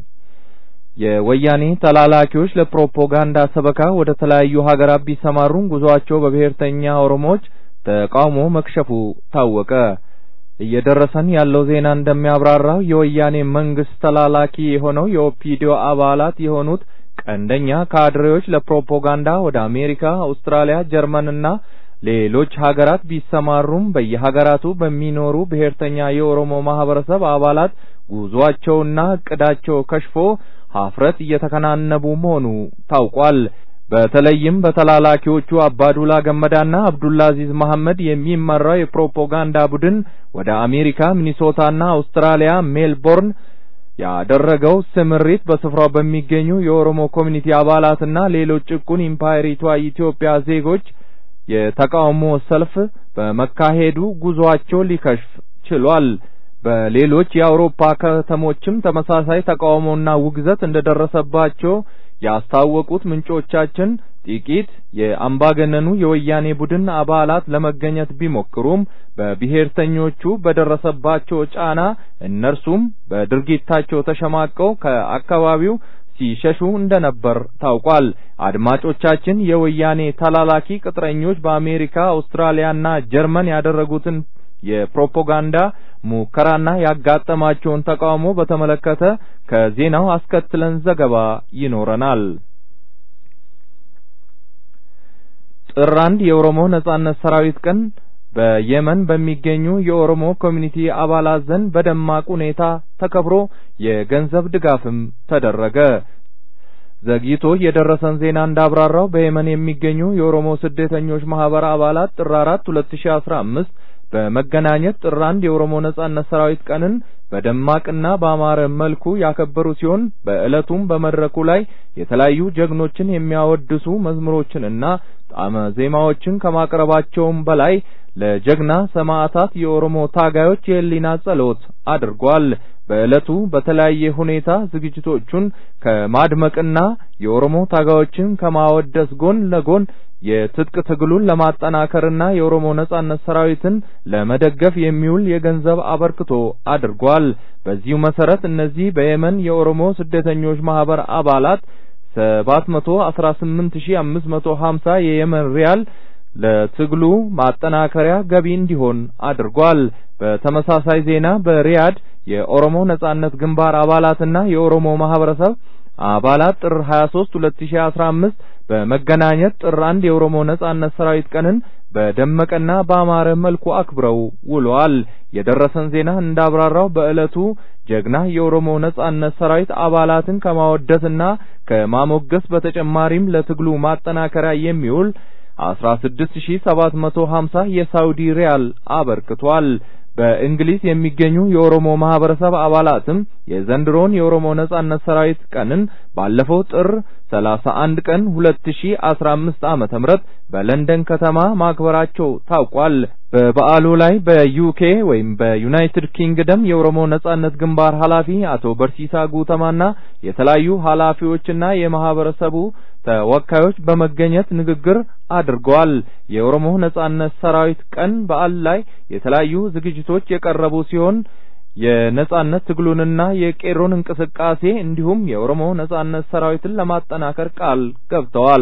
የወያኔ ተላላኪዎች ለፕሮፓጋንዳ ሰበካ ወደ ተለያዩ ሀገራት ቢሰማሩም ጉዟቸው በብሔርተኛ ኦሮሞዎች ተቃውሞ መክሸፉ ታወቀ። እየደረሰን ያለው ዜና እንደሚያብራራው የወያኔ መንግስት ተላላኪ የሆነው የኦፒዲዮ አባላት የሆኑት ቀንደኛ ካድሬዎች ለፕሮፓጋንዳ ወደ አሜሪካ፣ አውስትራሊያ፣ ጀርመንና ሌሎች ሀገራት ቢሰማሩም በየሀገራቱ በሚኖሩ ብሔርተኛ የኦሮሞ ማህበረሰብ አባላት ጉዟቸውና እቅዳቸው ከሽፎ ሀፍረት እየተከናነቡ መሆኑ ታውቋል። በተለይም በተላላኪዎቹ አባዱላ ገመዳና አብዱላዚዝ መሐመድ የሚመራው የፕሮፓጋንዳ ቡድን ወደ አሜሪካ፣ ሚኒሶታና አውስትራሊያ ሜልቦርን ያደረገው ስምሪት በስፍራው በሚገኙ የኦሮሞ ኮሚኒቲ አባላትና ሌሎች ጭቁን ኢምፓየሪቷ ኢትዮጵያ ዜጎች የተቃውሞ ሰልፍ በመካሄዱ ጉዟቸው ሊከሽፍ ችሏል። በሌሎች የአውሮፓ ከተሞችም ተመሳሳይ ተቃውሞና ውግዘት እንደደረሰባቸው ያስታወቁት ምንጮቻችን ጥቂት የአምባገነኑ የወያኔ ቡድን አባላት ለመገኘት ቢሞክሩም በብሔርተኞቹ በደረሰባቸው ጫና እነርሱም በድርጊታቸው ተሸማቀው ከአካባቢው ሲሸሹ እንደነበር ታውቋል። አድማጮቻችን የወያኔ ተላላኪ ቅጥረኞች በአሜሪካ፣ አውስትራሊያና ጀርመን ያደረጉትን የፕሮፓጋንዳ ሙከራና ያጋጠማቸውን ተቃውሞ በተመለከተ ከዜናው አስከትለን ዘገባ ይኖረናል። ጥር አንድ የኦሮሞ ነጻነት ሰራዊት ቀን በየመን በሚገኙ የኦሮሞ ኮሚኒቲ አባላት ዘንድ በደማቅ ሁኔታ ተከብሮ የገንዘብ ድጋፍም ተደረገ። ዘግይቶ የደረሰን ዜና እንዳብራራው በየመን የሚገኙ የኦሮሞ ስደተኞች ማህበር አባላት ጥር አራት ሁለት ሺ አስራ አምስት በመገናኘት ጥር አንድ የኦሮሞ ነጻነት ሰራዊት ቀንን በደማቅና በአማረ መልኩ ያከበሩ ሲሆን በዕለቱም በመድረኩ ላይ የተለያዩ ጀግኖችን የሚያወድሱ መዝሙሮችንና ጣዕመ ዜማዎችን ከማቅረባቸውም በላይ ለጀግና ሰማዕታት የኦሮሞ ታጋዮች የህሊና ጸሎት አድርጓል። በዕለቱ በተለያየ ሁኔታ ዝግጅቶቹን ከማድመቅና የኦሮሞ ታጋዮችን ከማወደስ ጎን ለጎን የትጥቅ ትግሉን ለማጠናከርና የኦሮሞ ነጻነት ሰራዊትን ለመደገፍ የሚውል የገንዘብ አበርክቶ አድርጓል። በዚሁ መሰረት እነዚህ በየመን የኦሮሞ ስደተኞች ማህበር አባላት 718550 የየመን ሪያል ለትግሉ ማጠናከሪያ ገቢ እንዲሆን አድርጓል። በተመሳሳይ ዜና በሪያድ የኦሮሞ ነጻነት ግንባር አባላትና የኦሮሞ ማህበረሰብ አባላት ጥር 23 2015 በመገናኘት ጥር 1 የኦሮሞ ነጻነት ሰራዊት ቀንን በደመቀና በአማረ መልኩ አክብረው ውለዋል። የደረሰን ዜና እንዳብራራው በዕለቱ ጀግና የኦሮሞ ነጻነት ሰራዊት አባላትን ከማወደስና ከማሞገስ በተጨማሪም ለትግሉ ማጠናከሪያ የሚውል 16750 የሳውዲ ሪያል አበርክቷል። በእንግሊዝ የሚገኙ የኦሮሞ ማህበረሰብ አባላትም የዘንድሮን የኦሮሞ ነጻነት ሰራዊት ቀንን ባለፈው ጥር 31 ቀን 2015 ዓመተ ምህረት በለንደን ከተማ ማክበራቸው ታውቋል። በበዓሉ ላይ በዩኬ ወይም በዩናይትድ ኪንግደም የኦሮሞ ነጻነት ግንባር ኃላፊ አቶ በርሲሳ ጉተማና የተለያዩ ኃላፊዎችና የማህበረሰቡ ተወካዮች በመገኘት ንግግር አድርገዋል። የኦሮሞ ነጻነት ሰራዊት ቀን በዓል ላይ የተለያዩ ዝግጅቶች የቀረቡ ሲሆን የነጻነት ትግሉንና የቄሮን እንቅስቃሴ እንዲሁም የኦሮሞ ነጻነት ሰራዊትን ለማጠናከር ቃል ገብተዋል።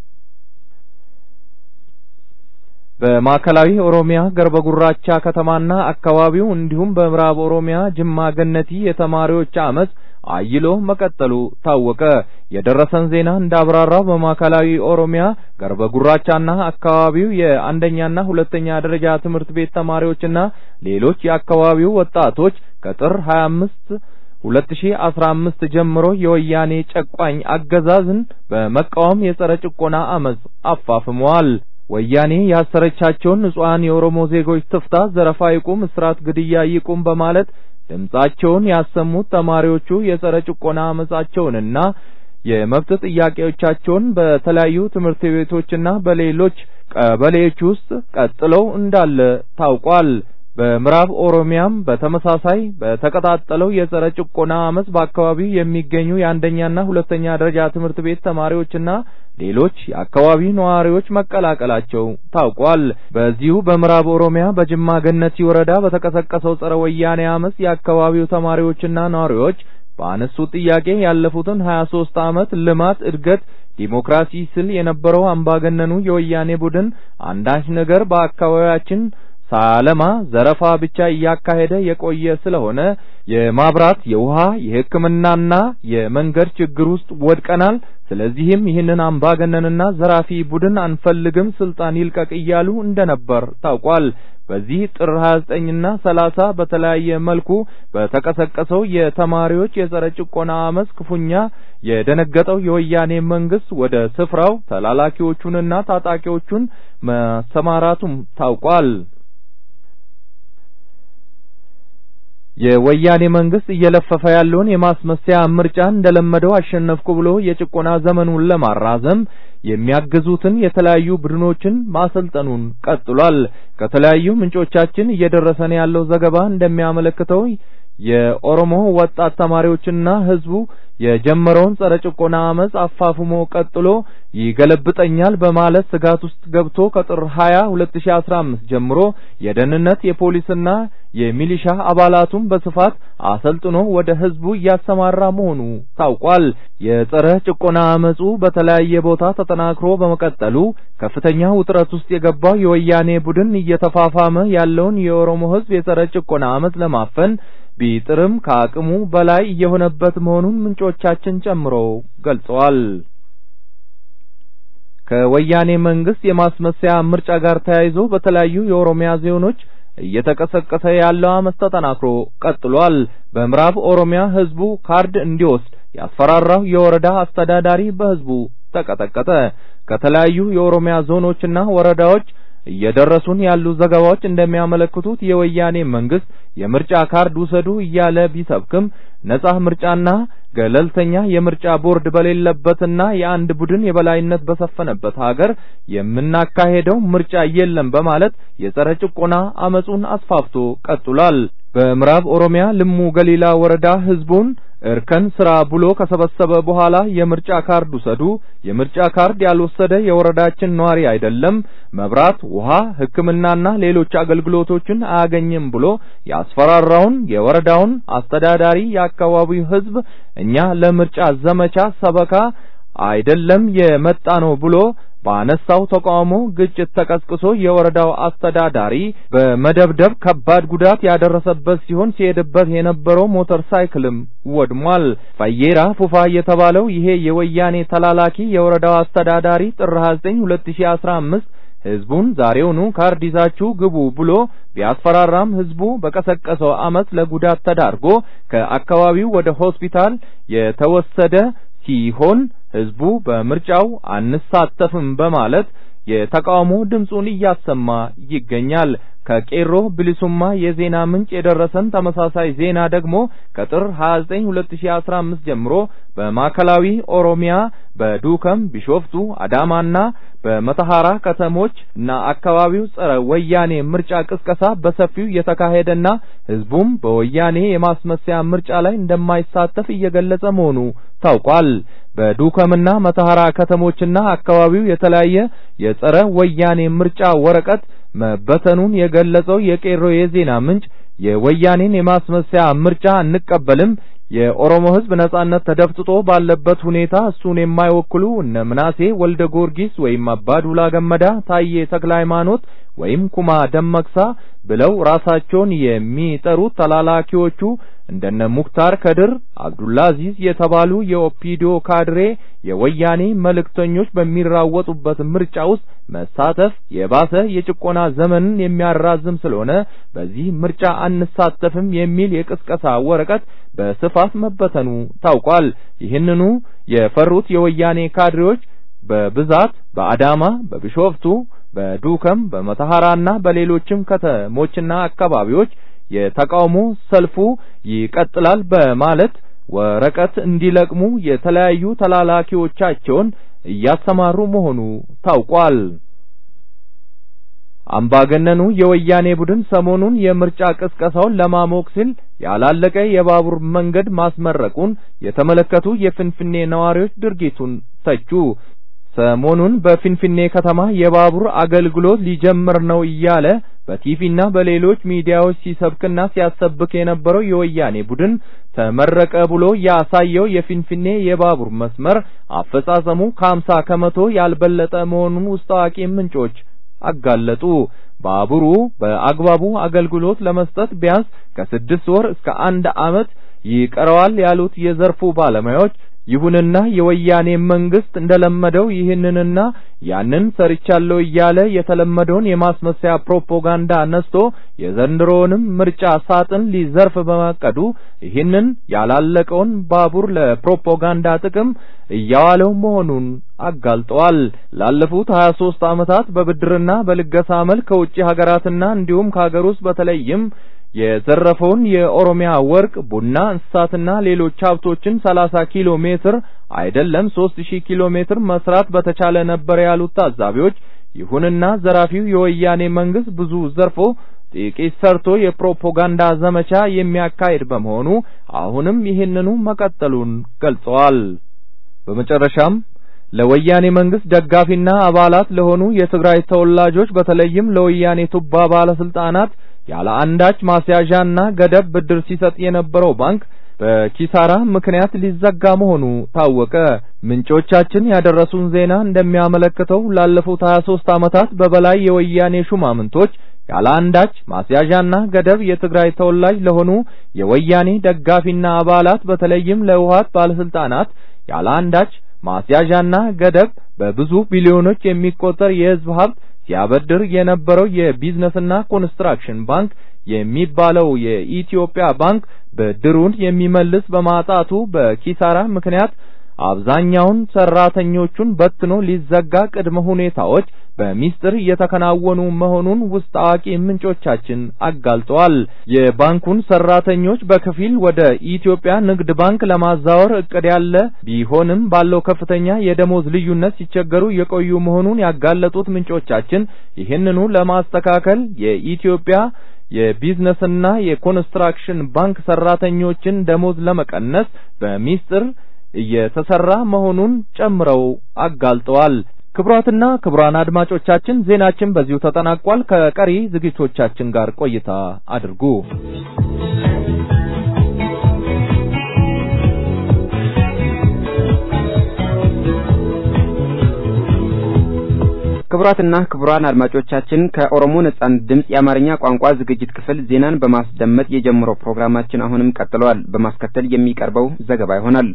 በማዕከላዊ ኦሮሚያ ገርበ ጉራቻ ከተማና አካባቢው እንዲሁም በምዕራብ ኦሮሚያ ጅማ ገነቲ የተማሪዎች አመጽ አይሎ መቀጠሉ ታወቀ። የደረሰን ዜና እንዳብራራው በማዕከላዊ ኦሮሚያ ገርበ ጉራቻና አካባቢው የአንደኛና ሁለተኛ ደረጃ ትምህርት ቤት ተማሪዎችና ሌሎች የአካባቢው ወጣቶች ከጥር 25 2015 ጀምሮ የወያኔ ጨቋኝ አገዛዝን በመቃወም የጸረ ጭቆና አመጽ አፋፍመዋል። ወያኔ ያሰረቻቸውን ንጹሐን የኦሮሞ ዜጎች ትፍታ፣ ዘረፋ ይቁም፣ እስራት፣ ግድያ ይቁም በማለት ድምጻቸውን ያሰሙት ተማሪዎቹ የጸረ ጭቆና አመጻቸውንና የመብት ጥያቄዎቻቸውን በተለያዩ ትምህርት ቤቶችና በሌሎች ቀበሌዎች ውስጥ ቀጥለው እንዳለ ታውቋል። በምዕራብ ኦሮሚያም በተመሳሳይ በተቀጣጠለው የጸረ ጭቆና አመጽ በአካባቢው የሚገኙ የአንደኛና ሁለተኛ ደረጃ ትምህርት ቤት ተማሪዎችና ሌሎች የአካባቢ ነዋሪዎች መቀላቀላቸው ታውቋል። በዚሁ በምዕራብ ኦሮሚያ በጅማ ገነቲ ወረዳ በተቀሰቀሰው ጸረ ወያኔ አመጽ የአካባቢው ተማሪዎችና ነዋሪዎች በአነሱት ጥያቄ ያለፉትን 23 ዓመት ልማት፣ እድገት፣ ዲሞክራሲ ስል የነበረው አምባገነኑ የወያኔ ቡድን አንዳች ነገር በአካባቢያችን ሳለማ ዘረፋ ብቻ እያካሄደ የቆየ ስለሆነ የማብራት፣ የውሃ፣ የሕክምናና የመንገድ ችግር ውስጥ ወድቀናል። ስለዚህም ይህንን አምባገነንና ዘራፊ ቡድን አንፈልግም፣ ስልጣን ይልቀቅ እያሉ እንደነበር ታውቋል። በዚህ ጥር 29ና 30 በተለያየ መልኩ በተቀሰቀሰው የተማሪዎች የጸረ ጭቆና አመጽ ክፉኛ የደነገጠው የወያኔ መንግስት ወደ ስፍራው ተላላኪዎቹንና ታጣቂዎቹን መሰማራቱም ታውቋል። የወያኔ መንግስት እየለፈፈ ያለውን የማስመሰያ ምርጫ እንደለመደው አሸነፍኩ ብሎ የጭቆና ዘመኑን ለማራዘም የሚያግዙትን የተለያዩ ቡድኖችን ማሰልጠኑን ቀጥሏል። ከተለያዩ ምንጮቻችን እየደረሰን ያለው ዘገባ እንደሚያመለክተው የኦሮሞ ወጣት ተማሪዎችና ህዝቡ የጀመረውን ጸረ ጭቆና አመጽ አፋፍሞ ቀጥሎ ይገለብጠኛል በማለት ስጋት ውስጥ ገብቶ ከጥር 20 2015 ጀምሮ የደህንነት የፖሊስና የሚሊሻ አባላቱን በስፋት አሰልጥኖ ወደ ህዝቡ እያሰማራ መሆኑ ታውቋል። የጸረ ጭቆና አመጹ በተለያየ ቦታ ተጠናክሮ በመቀጠሉ ከፍተኛ ውጥረት ውስጥ የገባው የወያኔ ቡድን እየተፋፋመ ያለውን የኦሮሞ ህዝብ የጸረ ጭቆና አመጽ ለማፈን ቢጥርም ከአቅሙ በላይ እየሆነበት መሆኑን ምንጮቻችን ጨምሮ ገልጸዋል። ከወያኔ መንግስት የማስመሰያ ምርጫ ጋር ተያይዞ በተለያዩ የኦሮሚያ ዞኖች እየተቀሰቀሰ ያለው አመጽ ተጠናክሮ ቀጥሏል። በምዕራብ ኦሮሚያ ህዝቡ ካርድ እንዲወስድ ያስፈራራው የወረዳ አስተዳዳሪ በህዝቡ ተቀጠቀጠ። ከተለያዩ የኦሮሚያ ዞኖችና ወረዳዎች እየደረሱን ያሉ ዘገባዎች እንደሚያመለክቱት የወያኔ መንግስት የምርጫ ካርድ ውሰዱ እያለ ቢሰብክም ነጻ ምርጫና ገለልተኛ የምርጫ ቦርድ በሌለበትና የአንድ ቡድን የበላይነት በሰፈነበት ሀገር የምናካሄደው ምርጫ የለም በማለት የጸረ ጭቆና አመጹን አስፋፍቶ ቀጥሏል። በምዕራብ ኦሮሚያ ልሙ ገሊላ ወረዳ ህዝቡን እርከን ስራ ብሎ ከሰበሰበ በኋላ የምርጫ ካርድ ውሰዱ፣ የምርጫ ካርድ ያልወሰደ የወረዳችን ነዋሪ አይደለም፣ መብራት፣ ውሃ፣ ሕክምናና ሌሎች አገልግሎቶችን አያገኝም ብሎ ያስፈራራውን የወረዳውን አስተዳዳሪ የአካባቢው ህዝብ እኛ ለምርጫ ዘመቻ ሰበካ አይደለም የመጣ ነው ብሎ ባነሳው ተቃውሞ ግጭት ተቀስቅሶ የወረዳው አስተዳዳሪ በመደብደብ ከባድ ጉዳት ያደረሰበት ሲሆን ሲሄድበት የነበረው ሞተር ሳይክልም ወድሟል። ፈየራ ፉፋ የተባለው ይሄ የወያኔ ተላላኪ የወረዳው አስተዳዳሪ ጥር 29 2015 ህዝቡን ዛሬውኑ ካርድ ይዛችሁ ግቡ ብሎ ቢያስፈራራም ህዝቡ በቀሰቀሰው አመፅ ለጉዳት ተዳርጎ ከአካባቢው ወደ ሆስፒታል የተወሰደ ሲሆን ህዝቡ በምርጫው አንሳተፍም በማለት የተቃውሞ ድምፁን እያሰማ ይገኛል። ከቄሮ ብሊሱማ የዜና ምንጭ የደረሰን ተመሳሳይ ዜና ደግሞ ከጥር 29 2015 ጀምሮ በማዕከላዊ ኦሮሚያ በዱከም፣ ቢሾፍቱ፣ አዳማና በመተሐራ ከተሞች እና አካባቢው ጸረ ወያኔ ምርጫ ቅስቀሳ በሰፊው የተካሄደና ህዝቡም በወያኔ የማስመሰያ ምርጫ ላይ እንደማይሳተፍ እየገለጸ መሆኑ ታውቋል። በዱከምና መተሐራ ከተሞችና አካባቢው የተለያየ የጸረ ወያኔ ምርጫ ወረቀት መበተኑን የገለጸው የቄሮ የዜና ምንጭ የወያኔን የማስመሰያ ምርጫ አንቀበልም፣ የኦሮሞ ህዝብ ነጻነት ተደፍጥጦ ባለበት ሁኔታ እሱን የማይወክሉ እነ ምናሴ ወልደ ጊዮርጊስ ወይም አባዱላ ገመዳ፣ ታዬ ተክለ ሃይማኖት ወይም ኩማ ደመቅሳ ብለው ራሳቸውን የሚጠሩት ተላላኪዎቹ እንደነ ሙክታር ከድር፣ አብዱላ አዚዝ የተባሉ የኦፒዲዮ ካድሬ የወያኔ መልእክተኞች በሚራወጡበት ምርጫ ውስጥ መሳተፍ የባሰ የጭቆና ዘመንን የሚያራዝም ስለሆነ በዚህ ምርጫ አንሳተፍም የሚል የቅስቀሳ ወረቀት በስፋት መበተኑ ታውቋል። ይህንኑ የፈሩት የወያኔ ካድሬዎች በብዛት በአዳማ፣ በቢሾፍቱ፣ በዱከም፣ በመተሐራና በሌሎችም ከተሞችና አካባቢዎች የተቃውሞ ሰልፉ ይቀጥላል በማለት ወረቀት እንዲለቅሙ የተለያዩ ተላላኪዎቻቸውን እያሰማሩ መሆኑ ታውቋል። አምባገነኑ የወያኔ ቡድን ሰሞኑን የምርጫ ቅስቀሳውን ለማሞቅ ሲል ያላለቀ የባቡር መንገድ ማስመረቁን የተመለከቱ የፍንፍኔ ነዋሪዎች ድርጊቱን ተቹ። ሰሞኑን በፊንፊኔ ከተማ የባቡር አገልግሎት ሊጀምር ነው እያለ በቲቪና በሌሎች ሚዲያዎች ሲሰብክና ሲያሰብክ የነበረው የወያኔ ቡድን ተመረቀ ብሎ ያሳየው የፊንፊኔ የባቡር መስመር አፈጻጸሙ ከሀምሳ ከመቶ ያልበለጠ መሆኑን ውስጥ አዋቂ ምንጮች አጋለጡ። ባቡሩ በአግባቡ አገልግሎት ለመስጠት ቢያንስ ከስድስት ወር እስከ አንድ ዓመት ይቀረዋል ያሉት የዘርፉ ባለሙያዎች ይሁንና የወያኔ መንግስት እንደለመደው ይህንንና ያንን ሰርቻለሁ እያለ የተለመደውን የማስመሰያ ፕሮፓጋንዳ ነስቶ የዘንድሮውንም ምርጫ ሳጥን ሊዘርፍ በማቀዱ ይህንን ያላለቀውን ባቡር ለፕሮፓጋንዳ ጥቅም እያዋለው መሆኑን አጋልጠዋል። ላለፉት 23 ዓመታት በብድርና በልገሳ መልክ ከውጭ ሀገራትና እንዲሁም ከሀገር ውስጥ በተለይም የዘረፈውን የኦሮሚያ ወርቅ፣ ቡና፣ እንስሳትና ሌሎች ሀብቶችን 30 ኪሎ ሜትር አይደለም 3000 ኪሎ ሜትር መስራት በተቻለ ነበር ያሉት ታዛቢዎች፣ ይሁንና ዘራፊው የወያኔ መንግስት ብዙ ዘርፎ ጥቂት ሰርቶ የፕሮፓጋንዳ ዘመቻ የሚያካሂድ በመሆኑ አሁንም ይህንኑ መቀጠሉን ገልጸዋል። በመጨረሻም ለወያኔ መንግስት ደጋፊና አባላት ለሆኑ የትግራይ ተወላጆች በተለይም ለወያኔ ቱባ ባለስልጣናት ያለ አንዳች ማስያዣና ገደብ ብድር ሲሰጥ የነበረው ባንክ በኪሳራ ምክንያት ሊዘጋ መሆኑ ታወቀ። ምንጮቻችን ያደረሱን ዜና እንደሚያመለክተው ላለፉት 23 ዓመታት በበላይ የወያኔ ሹማምንቶች ያለ አንዳች ማስያዣና ገደብ የትግራይ ተወላጅ ለሆኑ የወያኔ ደጋፊና አባላት በተለይም ለህወሓት ባለስልጣናት ያለ አንዳች ማስያዣና ገደብ በብዙ ቢሊዮኖች የሚቆጠር የህዝብ ሀብት ሲያበድር የነበረው የቢዝነስና ኮንስትራክሽን ባንክ የሚባለው የኢትዮጵያ ባንክ ብድሩን የሚመልስ በማጣቱ በኪሳራ ምክንያት አብዛኛውን ሰራተኞቹን በትኖ ሊዘጋ ቅድመ ሁኔታዎች በሚስጥር እየተከናወኑ መሆኑን ውስጥ አዋቂ ምንጮቻችን አጋልጠዋል። የባንኩን ሰራተኞች በከፊል ወደ ኢትዮጵያ ንግድ ባንክ ለማዛወር እቅድ ያለ ቢሆንም ባለው ከፍተኛ የደሞዝ ልዩነት ሲቸገሩ የቆዩ መሆኑን ያጋለጡት ምንጮቻችን ይህንኑ ለማስተካከል የኢትዮጵያ የቢዝነስና የኮንስትራክሽን ባንክ ሰራተኞችን ደሞዝ ለመቀነስ በሚስጥር እየተሰራ መሆኑን ጨምረው አጋልጠዋል። ክቡራትና ክቡራን አድማጮቻችን ዜናችን በዚሁ ተጠናቋል። ከቀሪ ዝግጅቶቻችን ጋር ቆይታ አድርጉ። ክቡራትና ክቡራን አድማጮቻችን ከኦሮሞ ነጻነት ድምፅ የአማርኛ ቋንቋ ዝግጅት ክፍል ዜናን በማስደመጥ የጀመረው ፕሮግራማችን አሁንም ቀጥሏል። በማስከተል የሚቀርበው ዘገባ ይሆናል።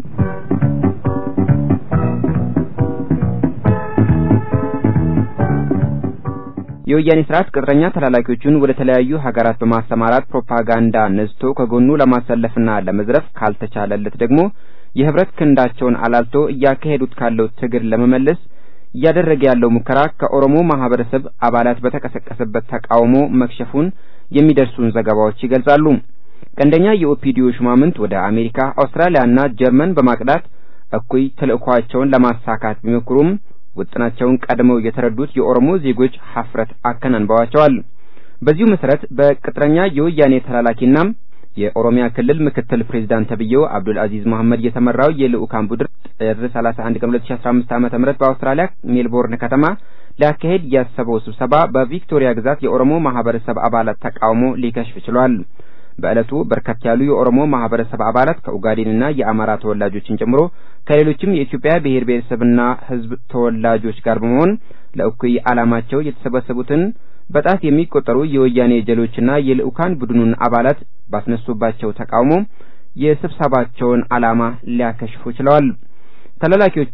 የወያኔ ስርዓት ቅጥረኛ ተላላኪዎቹን ወደ ተለያዩ ሀገራት በማሰማራት ፕሮፓጋንዳ ነዝቶ ከጎኑ ለማሰለፍና ለመዝረፍ ካልተቻለለት ደግሞ የህብረት ክንዳቸውን አላልቶ እያካሄዱት ካለው ትግል ለመመለስ እያደረገ ያለው ሙከራ ከኦሮሞ ማህበረሰብ አባላት በተቀሰቀሰበት ተቃውሞ መክሸፉን የሚደርሱን ዘገባዎች ይገልጻሉ። ቀንደኛ የኦፒዲዮ ሹማምንት ወደ አሜሪካ፣ አውስትራሊያና ጀርመን በማቅዳት እኩይ ተልእኳቸውን ለማሳካት ቢሞክሩም ውጥናቸውን ቀድመው የተረዱት የኦሮሞ ዜጎች ሀፍረት አከናንበዋቸዋል። በዚሁ መሰረት በቅጥረኛ የወያኔ ተላላኪና የኦሮሚያ ክልል ምክትል ፕሬዚዳንት ተብዬው አብዱል አዚዝ መሐመድ የተመራው የልኡካን ቡድን ጥር 31 ቀን 2015 ዓ.ም በአውስትራሊያ ሜልቦርን ከተማ ሊያካሄድ ያሰበው ስብሰባ በቪክቶሪያ ግዛት የኦሮሞ ማህበረሰብ አባላት ተቃውሞ ሊከሽፍ ችሏል። በዕለቱ በርከት ያሉ የኦሮሞ ማህበረሰብ አባላት ከኡጋዴንና የአማራ ተወላጆችን ጨምሮ ከሌሎችም የኢትዮጵያ ብሔር ብሔረሰብና ሕዝብ ተወላጆች ጋር በመሆን ለእኩይ ዓላማቸው የተሰበሰቡትን በጣት የሚቆጠሩ የወያኔ ጀሎችና የልኡካን ቡድኑን አባላት ባስነሱባቸው ተቃውሞ የስብሰባቸውን ዓላማ ሊያከሽፉ ችለዋል። ተላላኪዎቹ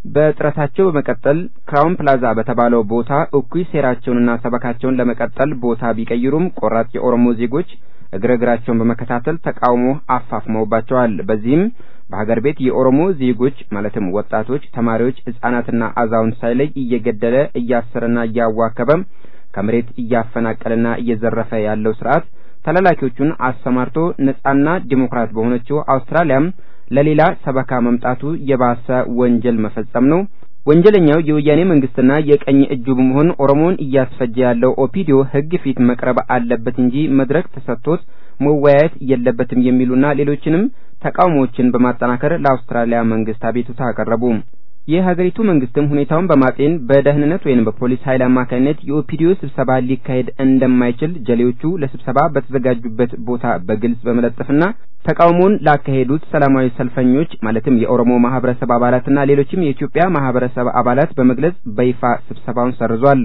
በጥረታቸው በመቀጠል ክራውን ፕላዛ በተባለው ቦታ እኩይ ሴራቸውንና ሰበካቸውን ለመቀጠል ቦታ ቢቀይሩም ቆራጥ የኦሮሞ ዜጎች እግረ እግራቸውን በመከታተል ተቃውሞ አፋፍመውባቸዋል። በዚህም በሀገር ቤት የኦሮሞ ዜጎች ማለትም ወጣቶች፣ ተማሪዎች፣ ህጻናትና አዛውንት ሳይለይ እየገደለ እያሰረና እያዋከበ ከመሬት እያፈናቀለና እየዘረፈ ያለው ስርዓት ተላላኪዎቹን አሰማርቶ ነጻና ዲሞክራት በሆነችው አውስትራሊያም ለሌላ ሰበካ መምጣቱ የባሰ ወንጀል መፈጸም ነው። ወንጀለኛው የወያኔ መንግስትና የቀኝ እጁ በመሆን ኦሮሞን እያስፈጀ ያለው ኦፒዲዮ ህግ ፊት መቅረብ አለበት እንጂ መድረክ ተሰጥቶት መወያየት የለበትም የሚሉና ሌሎችንም ተቃውሞዎችን በማጠናከር ለአውስትራሊያ መንግስት አቤቱታ አቀረቡ። የሀገሪቱ መንግስትም ሁኔታውን በማጤን በደህንነት ወይም በፖሊስ ኃይል አማካኝነት የኦፒዲዮ ስብሰባ ሊካሄድ እንደማይችል ጀሌዎቹ ለስብሰባ በተዘጋጁበት ቦታ በግልጽ በመለጠፍና ተቃውሞውን ላካሄዱት ሰላማዊ ሰልፈኞች ማለትም የኦሮሞ ማህበረሰብ አባላትና ሌሎችም የኢትዮጵያ ማህበረሰብ አባላት በመግለጽ በይፋ ስብሰባውን ሰርዟል።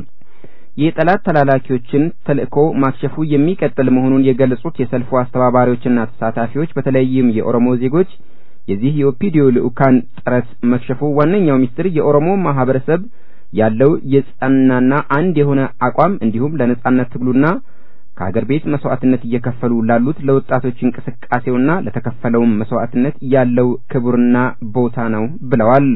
የጠላት ተላላኪዎችን ተልእኮ ማክሸፉ የሚቀጥል መሆኑን የገለጹት የሰልፉ አስተባባሪዎችና ተሳታፊዎች በተለይም የኦሮሞ ዜጎች የዚህ የኦፒዲዮ ልኡካን ጥረት መክሸፉ ዋነኛው ሚስጥር የኦሮሞ ማህበረሰብ ያለው የጸናና አንድ የሆነ አቋም እንዲሁም ለነጻነት ትግሉና ከሀገር ቤት መስዋዕትነት እየከፈሉ ላሉት ለወጣቶች እንቅስቃሴውና ለተከፈለውም መስዋዕትነት ያለው ክቡርና ቦታ ነው ብለዋል።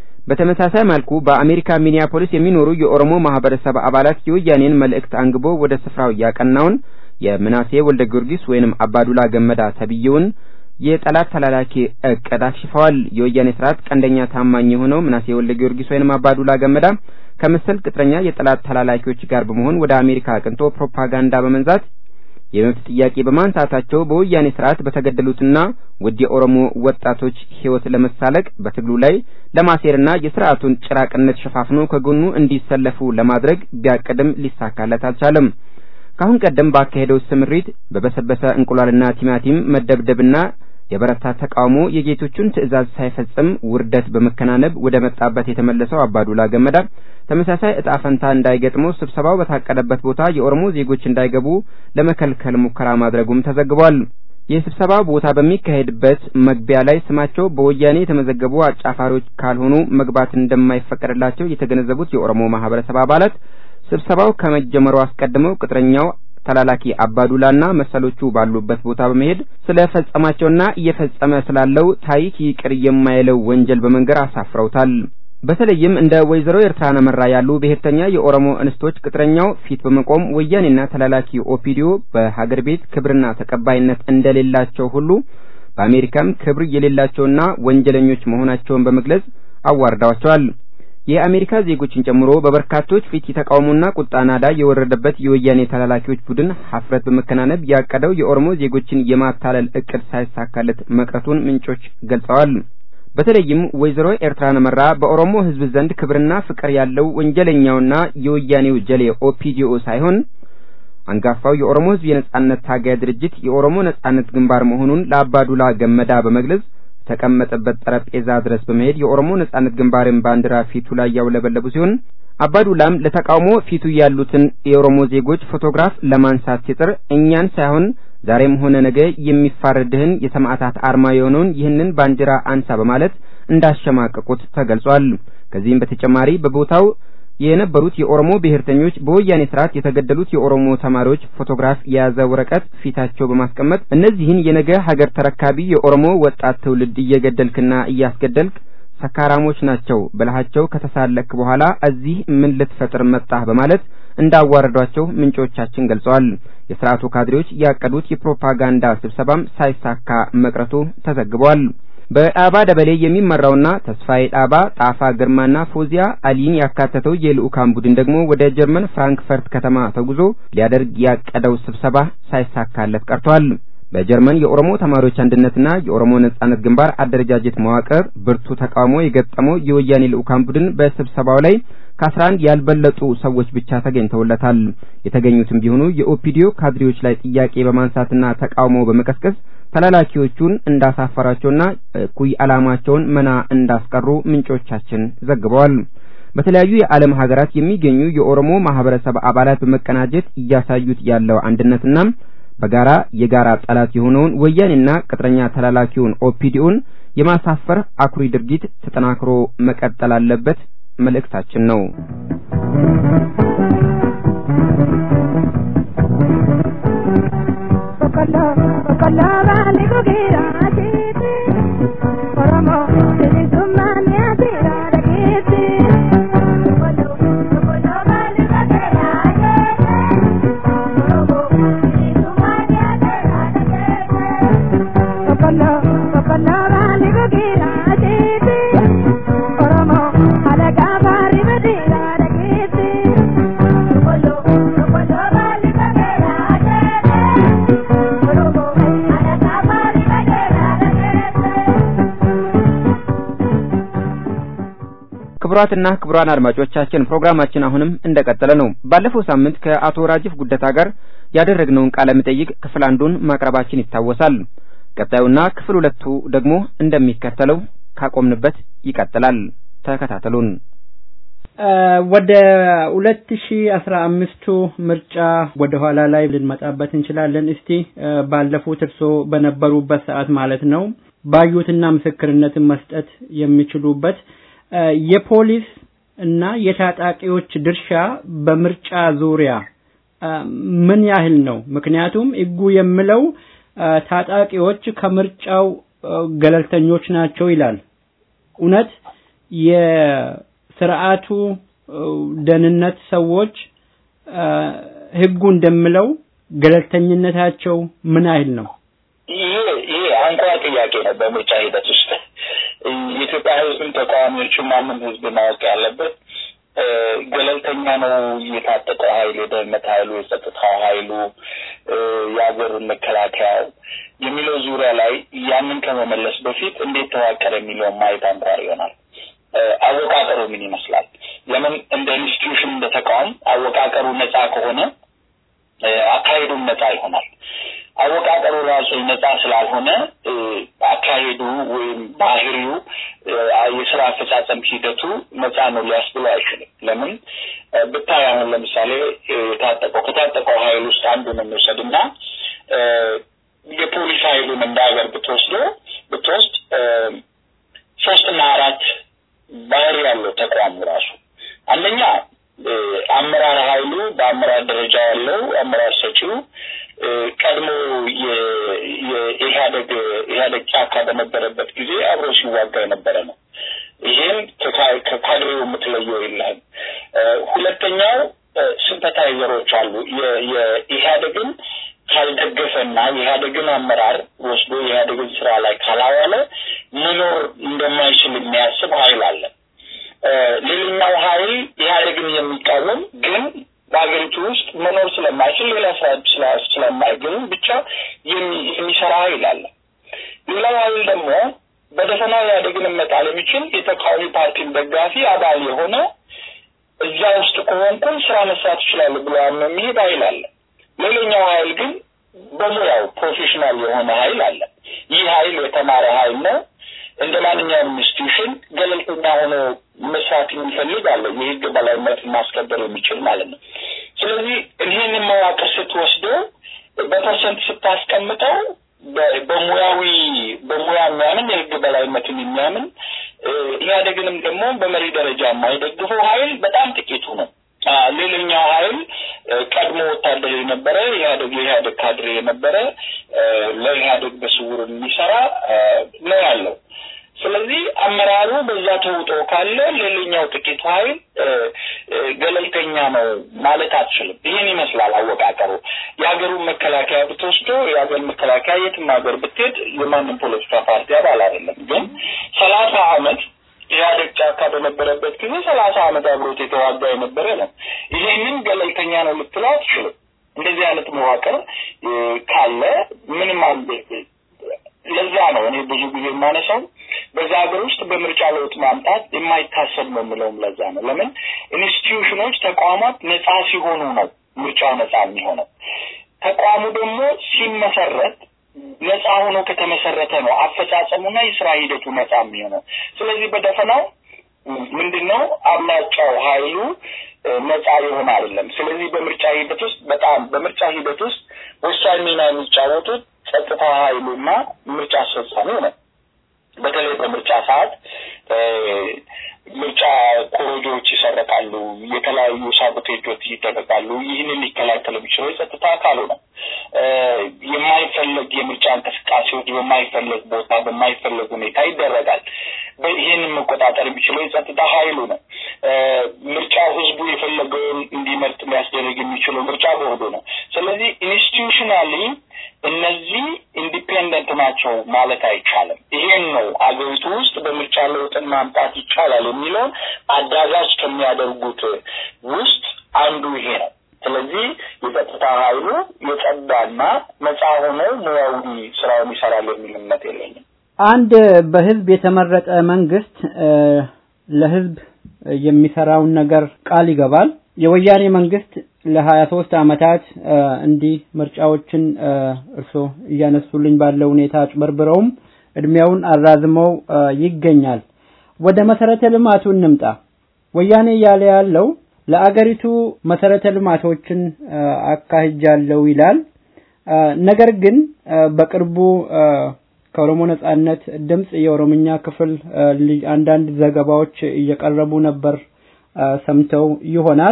በተመሳሳይ መልኩ በአሜሪካ ሚኒያፖሊስ የሚኖሩ የኦሮሞ ማህበረሰብ አባላት የወያኔን መልእክት አንግቦ ወደ ስፍራው ያቀናውን የምናሴ ወልደ ጊዮርጊስ ወይንም አባዱላ ገመዳ ተብዬውን የጠላት ተላላኪ እቅድ አክሽፈዋል። የወያኔ ስርዓት ቀንደኛ ታማኝ የሆነው ምናሴ ወልደ ጊዮርጊስ ወይንም አባዱላ ገመዳ ከመሰል ቅጥረኛ የጠላት ተላላኪዎች ጋር በመሆን ወደ አሜሪካ አቅንቶ ፕሮፓጋንዳ በመንዛት የመብት ጥያቄ በማንሳታቸው በወያኔ ስርዓት በተገደሉትና ውድ የኦሮሞ ወጣቶች ሕይወት ለመሳለቅ በትግሉ ላይ ለማሴርና የስርዓቱን ጭራቅነት ሸፋፍኖ ከጎኑ እንዲሰለፉ ለማድረግ ቢያቅድም ሊሳካለት አልቻለም። ካሁን ቀደም ባካሄደው ስምሪት በበሰበሰ እንቁላልና ቲማቲም መደብደብና የበረታ ተቃውሞ የጌቶቹን ትዕዛዝ ሳይፈጽም ውርደት በመከናነብ ወደ መጣበት የተመለሰው አባዱላ ገመዳ ተመሳሳይ እጣ ፈንታ እንዳይገጥመው ስብሰባው በታቀደበት ቦታ የኦሮሞ ዜጎች እንዳይገቡ ለመከልከል ሙከራ ማድረጉም ተዘግቧል። የስብሰባ ቦታ በሚካሄድበት መግቢያ ላይ ስማቸው በወያኔ የተመዘገቡ አጫፋሪዎች ካልሆኑ መግባት እንደማይፈቀድላቸው የተገነዘቡት የኦሮሞ ማህበረሰብ አባላት ስብሰባው ከመጀመሩ አስቀድመው ቅጥረኛው ተላላኪ አባዱላና መሰሎቹ ባሉበት ቦታ በመሄድ ስለፈጸማቸውና እየፈጸመ ስላለው ታሪክ ይቅር የማይለው ወንጀል በመንገር አሳፍረውታል። በተለይም እንደ ወይዘሮ ኤርትራን አመራ ያሉ ብሔርተኛ የኦሮሞ እንስቶች ቅጥረኛው ፊት በመቆም ወያኔና ተላላኪ ኦፒዲዮ በሀገር ቤት ክብርና ተቀባይነት እንደሌላቸው ሁሉ በአሜሪካም ክብር የሌላቸውና ወንጀለኞች መሆናቸውን በመግለጽ አዋርደዋቸዋል። የአሜሪካ ዜጎችን ጨምሮ በበርካቶች ፊት የተቃውሞና ቁጣ ናዳ የወረደበት የወያኔ ተላላኪዎች ቡድን ሀፍረት በመከናነብ ያቀደው የኦሮሞ ዜጎችን የማታለል እቅድ ሳይሳካለት መቅረቱን ምንጮች ገልጸዋል። በተለይም ወይዘሮ ኤርትራን መራ በኦሮሞ ሕዝብ ዘንድ ክብርና ፍቅር ያለው ወንጀለኛውና የወያኔው ጀሌ ኦፒዲኦ ሳይሆን አንጋፋው የኦሮሞ ሕዝብ የነጻነት ታጋይ ድርጅት የኦሮሞ ነጻነት ግንባር መሆኑን ለአባዱላ ገመዳ በመግለጽ ተቀመጠበት ጠረጴዛ ድረስ በመሄድ የኦሮሞ ነጻነት ግንባርን ባንዲራ ፊቱ ላይ ያውለበለቡ ሲሆን አባዱላም ለተቃውሞ ፊቱ ያሉትን የኦሮሞ ዜጎች ፎቶግራፍ ለማንሳት ሲጥር እኛን ሳይሆን ዛሬም ሆነ ነገ የሚፋረድህን የሰማዕታት አርማ የሆነውን ይህንን ባንዲራ አንሳ በማለት እንዳሸማቀቁት ተገልጿል። ከዚህም በተጨማሪ በቦታው የነበሩት የኦሮሞ ብሔርተኞች በወያኔ ስርዓት የተገደሉት የኦሮሞ ተማሪዎች ፎቶግራፍ የያዘ ወረቀት ፊታቸው በማስቀመጥ እነዚህን የነገ ሀገር ተረካቢ የኦሮሞ ወጣት ትውልድ እየገደልክና እያስገደልክ ሰካራሞች ናቸው ብለሃቸው ከተሳለክ በኋላ እዚህ ምን ልትፈጥር መጣህ በማለት እንዳዋረዷቸው ምንጮቻችን ገልጸዋል። የስርዓቱ ካድሬዎች ያቀዱት የፕሮፓጋንዳ ስብሰባም ሳይሳካ መቅረቱ ተዘግቧል። በጣባ ደበሌ የሚመራውና ተስፋዬ ጣባ፣ ጣፋ ግርማና ፎዚያ አሊን ያካተተው የልኡካን ቡድን ደግሞ ወደ ጀርመን ፍራንክፈርት ከተማ ተጉዞ ሊያደርግ ያቀደው ስብሰባ ሳይሳካለት ቀርቷል። በጀርመን የኦሮሞ ተማሪዎች አንድነትና የኦሮሞ ነጻነት ግንባር አደረጃጀት መዋቅር ብርቱ ተቃውሞ የገጠመው የወያኔ ልኡካን ቡድን በስብሰባው ላይ ከአስራ አንድ ያልበለጡ ሰዎች ብቻ ተገኝተውለታል። የተገኙትም ቢሆኑ የኦፒዲዮ ካድሬዎች ላይ ጥያቄ በማንሳትና ተቃውሞ በመቀስቀስ ተላላኪዎቹን እንዳሳፈራቸውና እኩይ ዓላማቸውን መና እንዳስቀሩ ምንጮቻችን ዘግበዋል። በተለያዩ የዓለም ሀገራት የሚገኙ የኦሮሞ ማህበረሰብ አባላት በመቀናጀት እያሳዩት ያለው አንድነትና በጋራ የጋራ ጠላት የሆነውን ወያኔና ቅጥረኛ ተላላኪውን ኦፒዲኦን የማሳፈር አኩሪ ድርጊት ተጠናክሮ መቀጠል አለበት መልእክታችን ነው። ክቡራትና ክቡራን አድማጮቻችን ፕሮግራማችን አሁንም እንደቀጠለ ነው። ባለፈው ሳምንት ከአቶ ራጅፍ ጉደታ ጋር ያደረግነውን ቃለ መጠይቅ ክፍል አንዱን ማቅረባችን ይታወሳል። ቀጣዩና ክፍል ሁለቱ ደግሞ እንደሚከተለው ካቆምንበት ይቀጥላል። ተከታተሉን። ወደ ሁለት ሺ አስራ አምስቱ ምርጫ ወደ ኋላ ላይ ልንመጣበት እንችላለን። እስቲ ባለፉት እርሶ በነበሩበት ሰዓት ማለት ነው ባዩትና ምስክርነትን መስጠት የሚችሉበት የፖሊስ እና የታጣቂዎች ድርሻ በምርጫ ዙሪያ ምን ያህል ነው? ምክንያቱም ሕጉ የሚለው ታጣቂዎች ከምርጫው ገለልተኞች ናቸው ይላል። እውነት የስርዓቱ ደህንነት ሰዎች ሕጉ እንደሚለው ገለልተኝነታቸው ምን ያህል ነው? ይሄ ይሄ አንኳር ጥያቄ ነው በምርጫ ሂደት ውስጥ የኢትዮጵያ ህዝብም ተቃዋሚዎቹም ማንም ህዝብ ማወቅ ያለበት ገለልተኛ ነው የታጠቀው ኃይል የደህንነት ኃይሉ የጸጥታው ኃይሉ የአገር መከላከያው የሚለው ዙሪያ ላይ ያንን ከመመለስ በፊት እንዴት ተዋቀረ የሚለውን ማየት አንኳር ይሆናል። አወቃቀሩ ምን ይመስላል? ለምን እንደ ኢንስቲትዩሽን እንደ ተቋም አወቃቀሩ ነጻ ከሆነ አካሄዱም ነጻ ይሆናል። አወቃቀሩ ራሱ ነጻ ስላልሆነ አካሄዱ ወይም ባህሪው የስራ አፈጻጸም ሂደቱ ነጻ ነው ሊያስብሎ አይችልም። ለምን ብታይ አሁን ለምሳሌ የታጠቀው ከታጠቀው ኃይል ውስጥ አንዱን እንውሰድ እና የፖሊስ ኃይሉን እንደ ሀገር ብትወስዶ ብትወስድ ሶስትና አራት ባህሪ ያለው ተቋሙ ራሱ አንደኛ አመራር ኃይሉ በአመራር ደረጃ ያለው አመራር ሰጪው ቀድሞ የኢህአደግ ኢህአደግ ጫካ በነበረበት ጊዜ አብሮ ሲዋጋ የነበረ ነው። ይሄም ከካድሬው የምትለየው የለህም። ሁለተኛው ሲምፐታይዘሮች አሉ። የኢህአደግን ካልደገፈና የኢህአደግን አመራር ወስዶ የኢህአደግን ስራ ላይ ካላዋለ መኖር እንደማይችል የሚያስብ ሀይል አለ። ሌላኛው ሀይል ኢህአደግን የሚቃወም ግን በሀገሪቱ ውስጥ መኖር ስለማይችል ሌላ ስራ ስለማይገኝ ብቻ የሚሰራ ሀይል አለ። ሌላው ሀይል ደግሞ በደፈና ኢህአደግን መጣል የሚችል የተቃዋሚ ፓርቲን ደጋፊ አባል የሆነ እዛ ውስጥ ከሆንኩን ስራ መስራት ይችላሉ ብሎ ያምነው የሚሄድ ሀይል አለ። ሌላኛው ሀይል ግን በሙያው ፕሮፌሽናል የሆነ ሀይል አለ። ይህ ሀይል የተማረ ሀይል ነው። እንደ ማንኛውም ኢንስቲትዩሽን ገለልተኛ ሆኖ መስራት የሚፈልግ አለ። የህግ በላይነት ማስከበር የሚችል ማለት ነው። ስለዚህ ይህንን መዋቅር ስትወስደው በፐርሰንት ስታስቀምጠው በሙያዊ በሙያ የሚያምን የህግ በላይነትን የሚያምን ኢህአዴግንም ደግሞ በመሪ ደረጃ የማይደግፈው ሀይል በጣም ጥቂቱ ነው። ሌላኛው ሀይል ቀድሞ ወታደር የነበረ ኢህአዴግ የኢህአዴግ ካድሬ የነበረ ለኢህአዴግ በስውር የሚሰራ ነው ያለው። ስለዚህ አመራሩ በዛ ተውጦ ካለ ሌላኛው ጥቂቱ ሀይል ገለልተኛ ነው ማለት አትችልም። ይህን ይመስላል አወቃቀሩ። የሀገሩን መከላከያ ብትወስዶ የሀገር መከላከያ የትም ሀገር ብትሄድ የማንም ፖለቲካ ፓርቲ አባል አይደለም። ግን ሰላሳ አመት ኢህአዴግ ጫካ በነበረበት ጊዜ ሰላሳ አመት አብሮት የተዋጋ የነበረ ነው። ይሄንን ገለልተኛ ነው ልትለው አትችልም። እንደዚህ አይነት መዋቅር ካለ ምንም ለዛ ነው እኔ ብዙ ጊዜ የማነሳው በዛ ሀገር ውስጥ በምርጫ ለውጥ ማምጣት የማይታሰብ ነው የምለውም ለዛ ነው። ለምን ኢንስቲትዩሽኖች፣ ተቋማት ነጻ ሲሆኑ ነው ምርጫው ነጻ የሚሆነው። ተቋሙ ደግሞ ሲመሰረት ነጻ ሆኖ ከተመሰረተ ነው አፈጻጸሙና የስራ ሂደቱ ነጻ የሚሆነው። ስለዚህ በደፈናው ምንድን ነው አብላጫው ሀይሉ ነጻ የሆነ አይደለም። ስለዚህ በምርጫ ሂደት ውስጥ በጣም በምርጫ ሂደት ውስጥ ወሳኝ ሚና የሚጫወቱት ጸጥታ ሀይሉና ምርጫ አስፈጻሚው ነው። በተለይ በምርጫ ሰዓት ምርጫ ኮሮጆዎች ይሰረቃሉ፣ የተለያዩ ሳቦቴጆች ይደረጋሉ። ይህንን ሊከላከል የሚችለው የጸጥታ አካሉ ነው። የማይፈለግ የምርጫ እንቅስቃሴዎች በማይፈለግ ቦታ በማይፈለግ ሁኔታ ይደረጋል። ይህንን መቆጣጠር የሚችለው የጸጥታ ሀይሉ ነው። ምርጫው ህዝቡ የፈለገውን እንዲመርጥ ሊያስደርግ የሚችለው ምርጫ ቦርዱ ነው። ስለዚህ ኢንስቲቱሽናሊ እነዚህ ኢንዲፔንደንት ናቸው ማለት አይቻልም። ይሄን ነው አገሪቱ ውስጥ በምርጫ ለውጥን ማምጣት ይቻላል የሚለውን አዳጋች ከሚያደርጉት ውስጥ አንዱ ይሄ ነው። ስለዚህ የጸጥታ ኃይሉ የጸዳና ነጻ ሆኖ ሙያዊ ስራውን ይሰራል የሚል እምነት የለኝም። አንድ በህዝብ የተመረጠ መንግስት ለህዝብ የሚሰራውን ነገር ቃል ይገባል። የወያኔ መንግስት ለሀያ ሶስት አመታት እንዲህ ምርጫዎችን እርስዎ እያነሱልኝ ባለው ሁኔታ አጭበርብረውም እድሜውን አራዝመው ይገኛል። ወደ መሰረተ ልማቱ እንምጣ። ወያኔ እያለ ያለው ለአገሪቱ መሰረተ ልማቶችን አካሂጃለሁ ይላል። ነገር ግን በቅርቡ ከኦሮሞ ነጻነት ድምጽ የኦሮምኛ ክፍል አንዳንድ ዘገባዎች እየቀረቡ ነበር ሰምተው ይሆናል።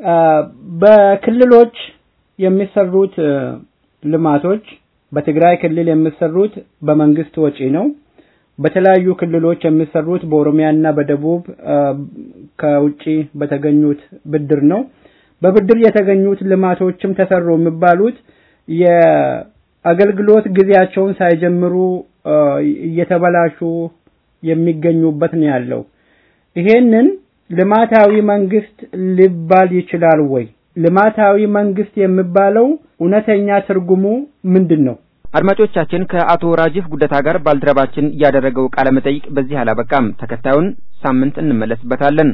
በክልሎች የሚሰሩት ልማቶች በትግራይ ክልል የሚሰሩት በመንግስት ወጪ ነው። በተለያዩ ክልሎች የሚሰሩት በኦሮሚያና በደቡብ ከውጪ በተገኙት ብድር ነው። በብድር የተገኙት ልማቶችም ተሰሩ የሚባሉት የአገልግሎት ጊዜያቸውን ሳይጀምሩ እየተበላሹ የሚገኙበት ነው ያለው። ይሄንን ልማታዊ መንግስት ሊባል ይችላል ወይ? ልማታዊ መንግስት የሚባለው እውነተኛ ትርጉሙ ምንድን ነው? አድማጮቻችን ከአቶ ራጂፍ ጉደታ ጋር ባልደረባችን ያደረገው ቃለ መጠይቅ በዚህ አላበቃም። ተከታዩን ሳምንት እንመለስበታለን።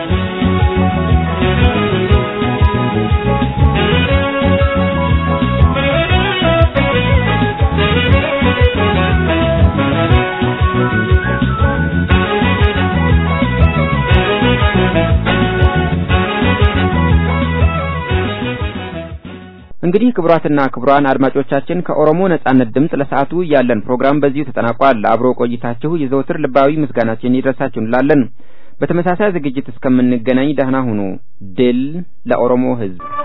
እንግዲህ ክቡራትና ክቡራን አድማጮቻችን ከኦሮሞ ነጻነት ድምፅ ለሰዓቱ ያለን ፕሮግራም በዚሁ ተጠናቋል። አብሮ ቆይታችሁ የዘወትር ልባዊ ምስጋናችን ይድረሳችሁ እንላለን። በተመሳሳይ ዝግጅት እስከምንገናኝ ደህና ሁኑ። ድል ለኦሮሞ ሕዝብ!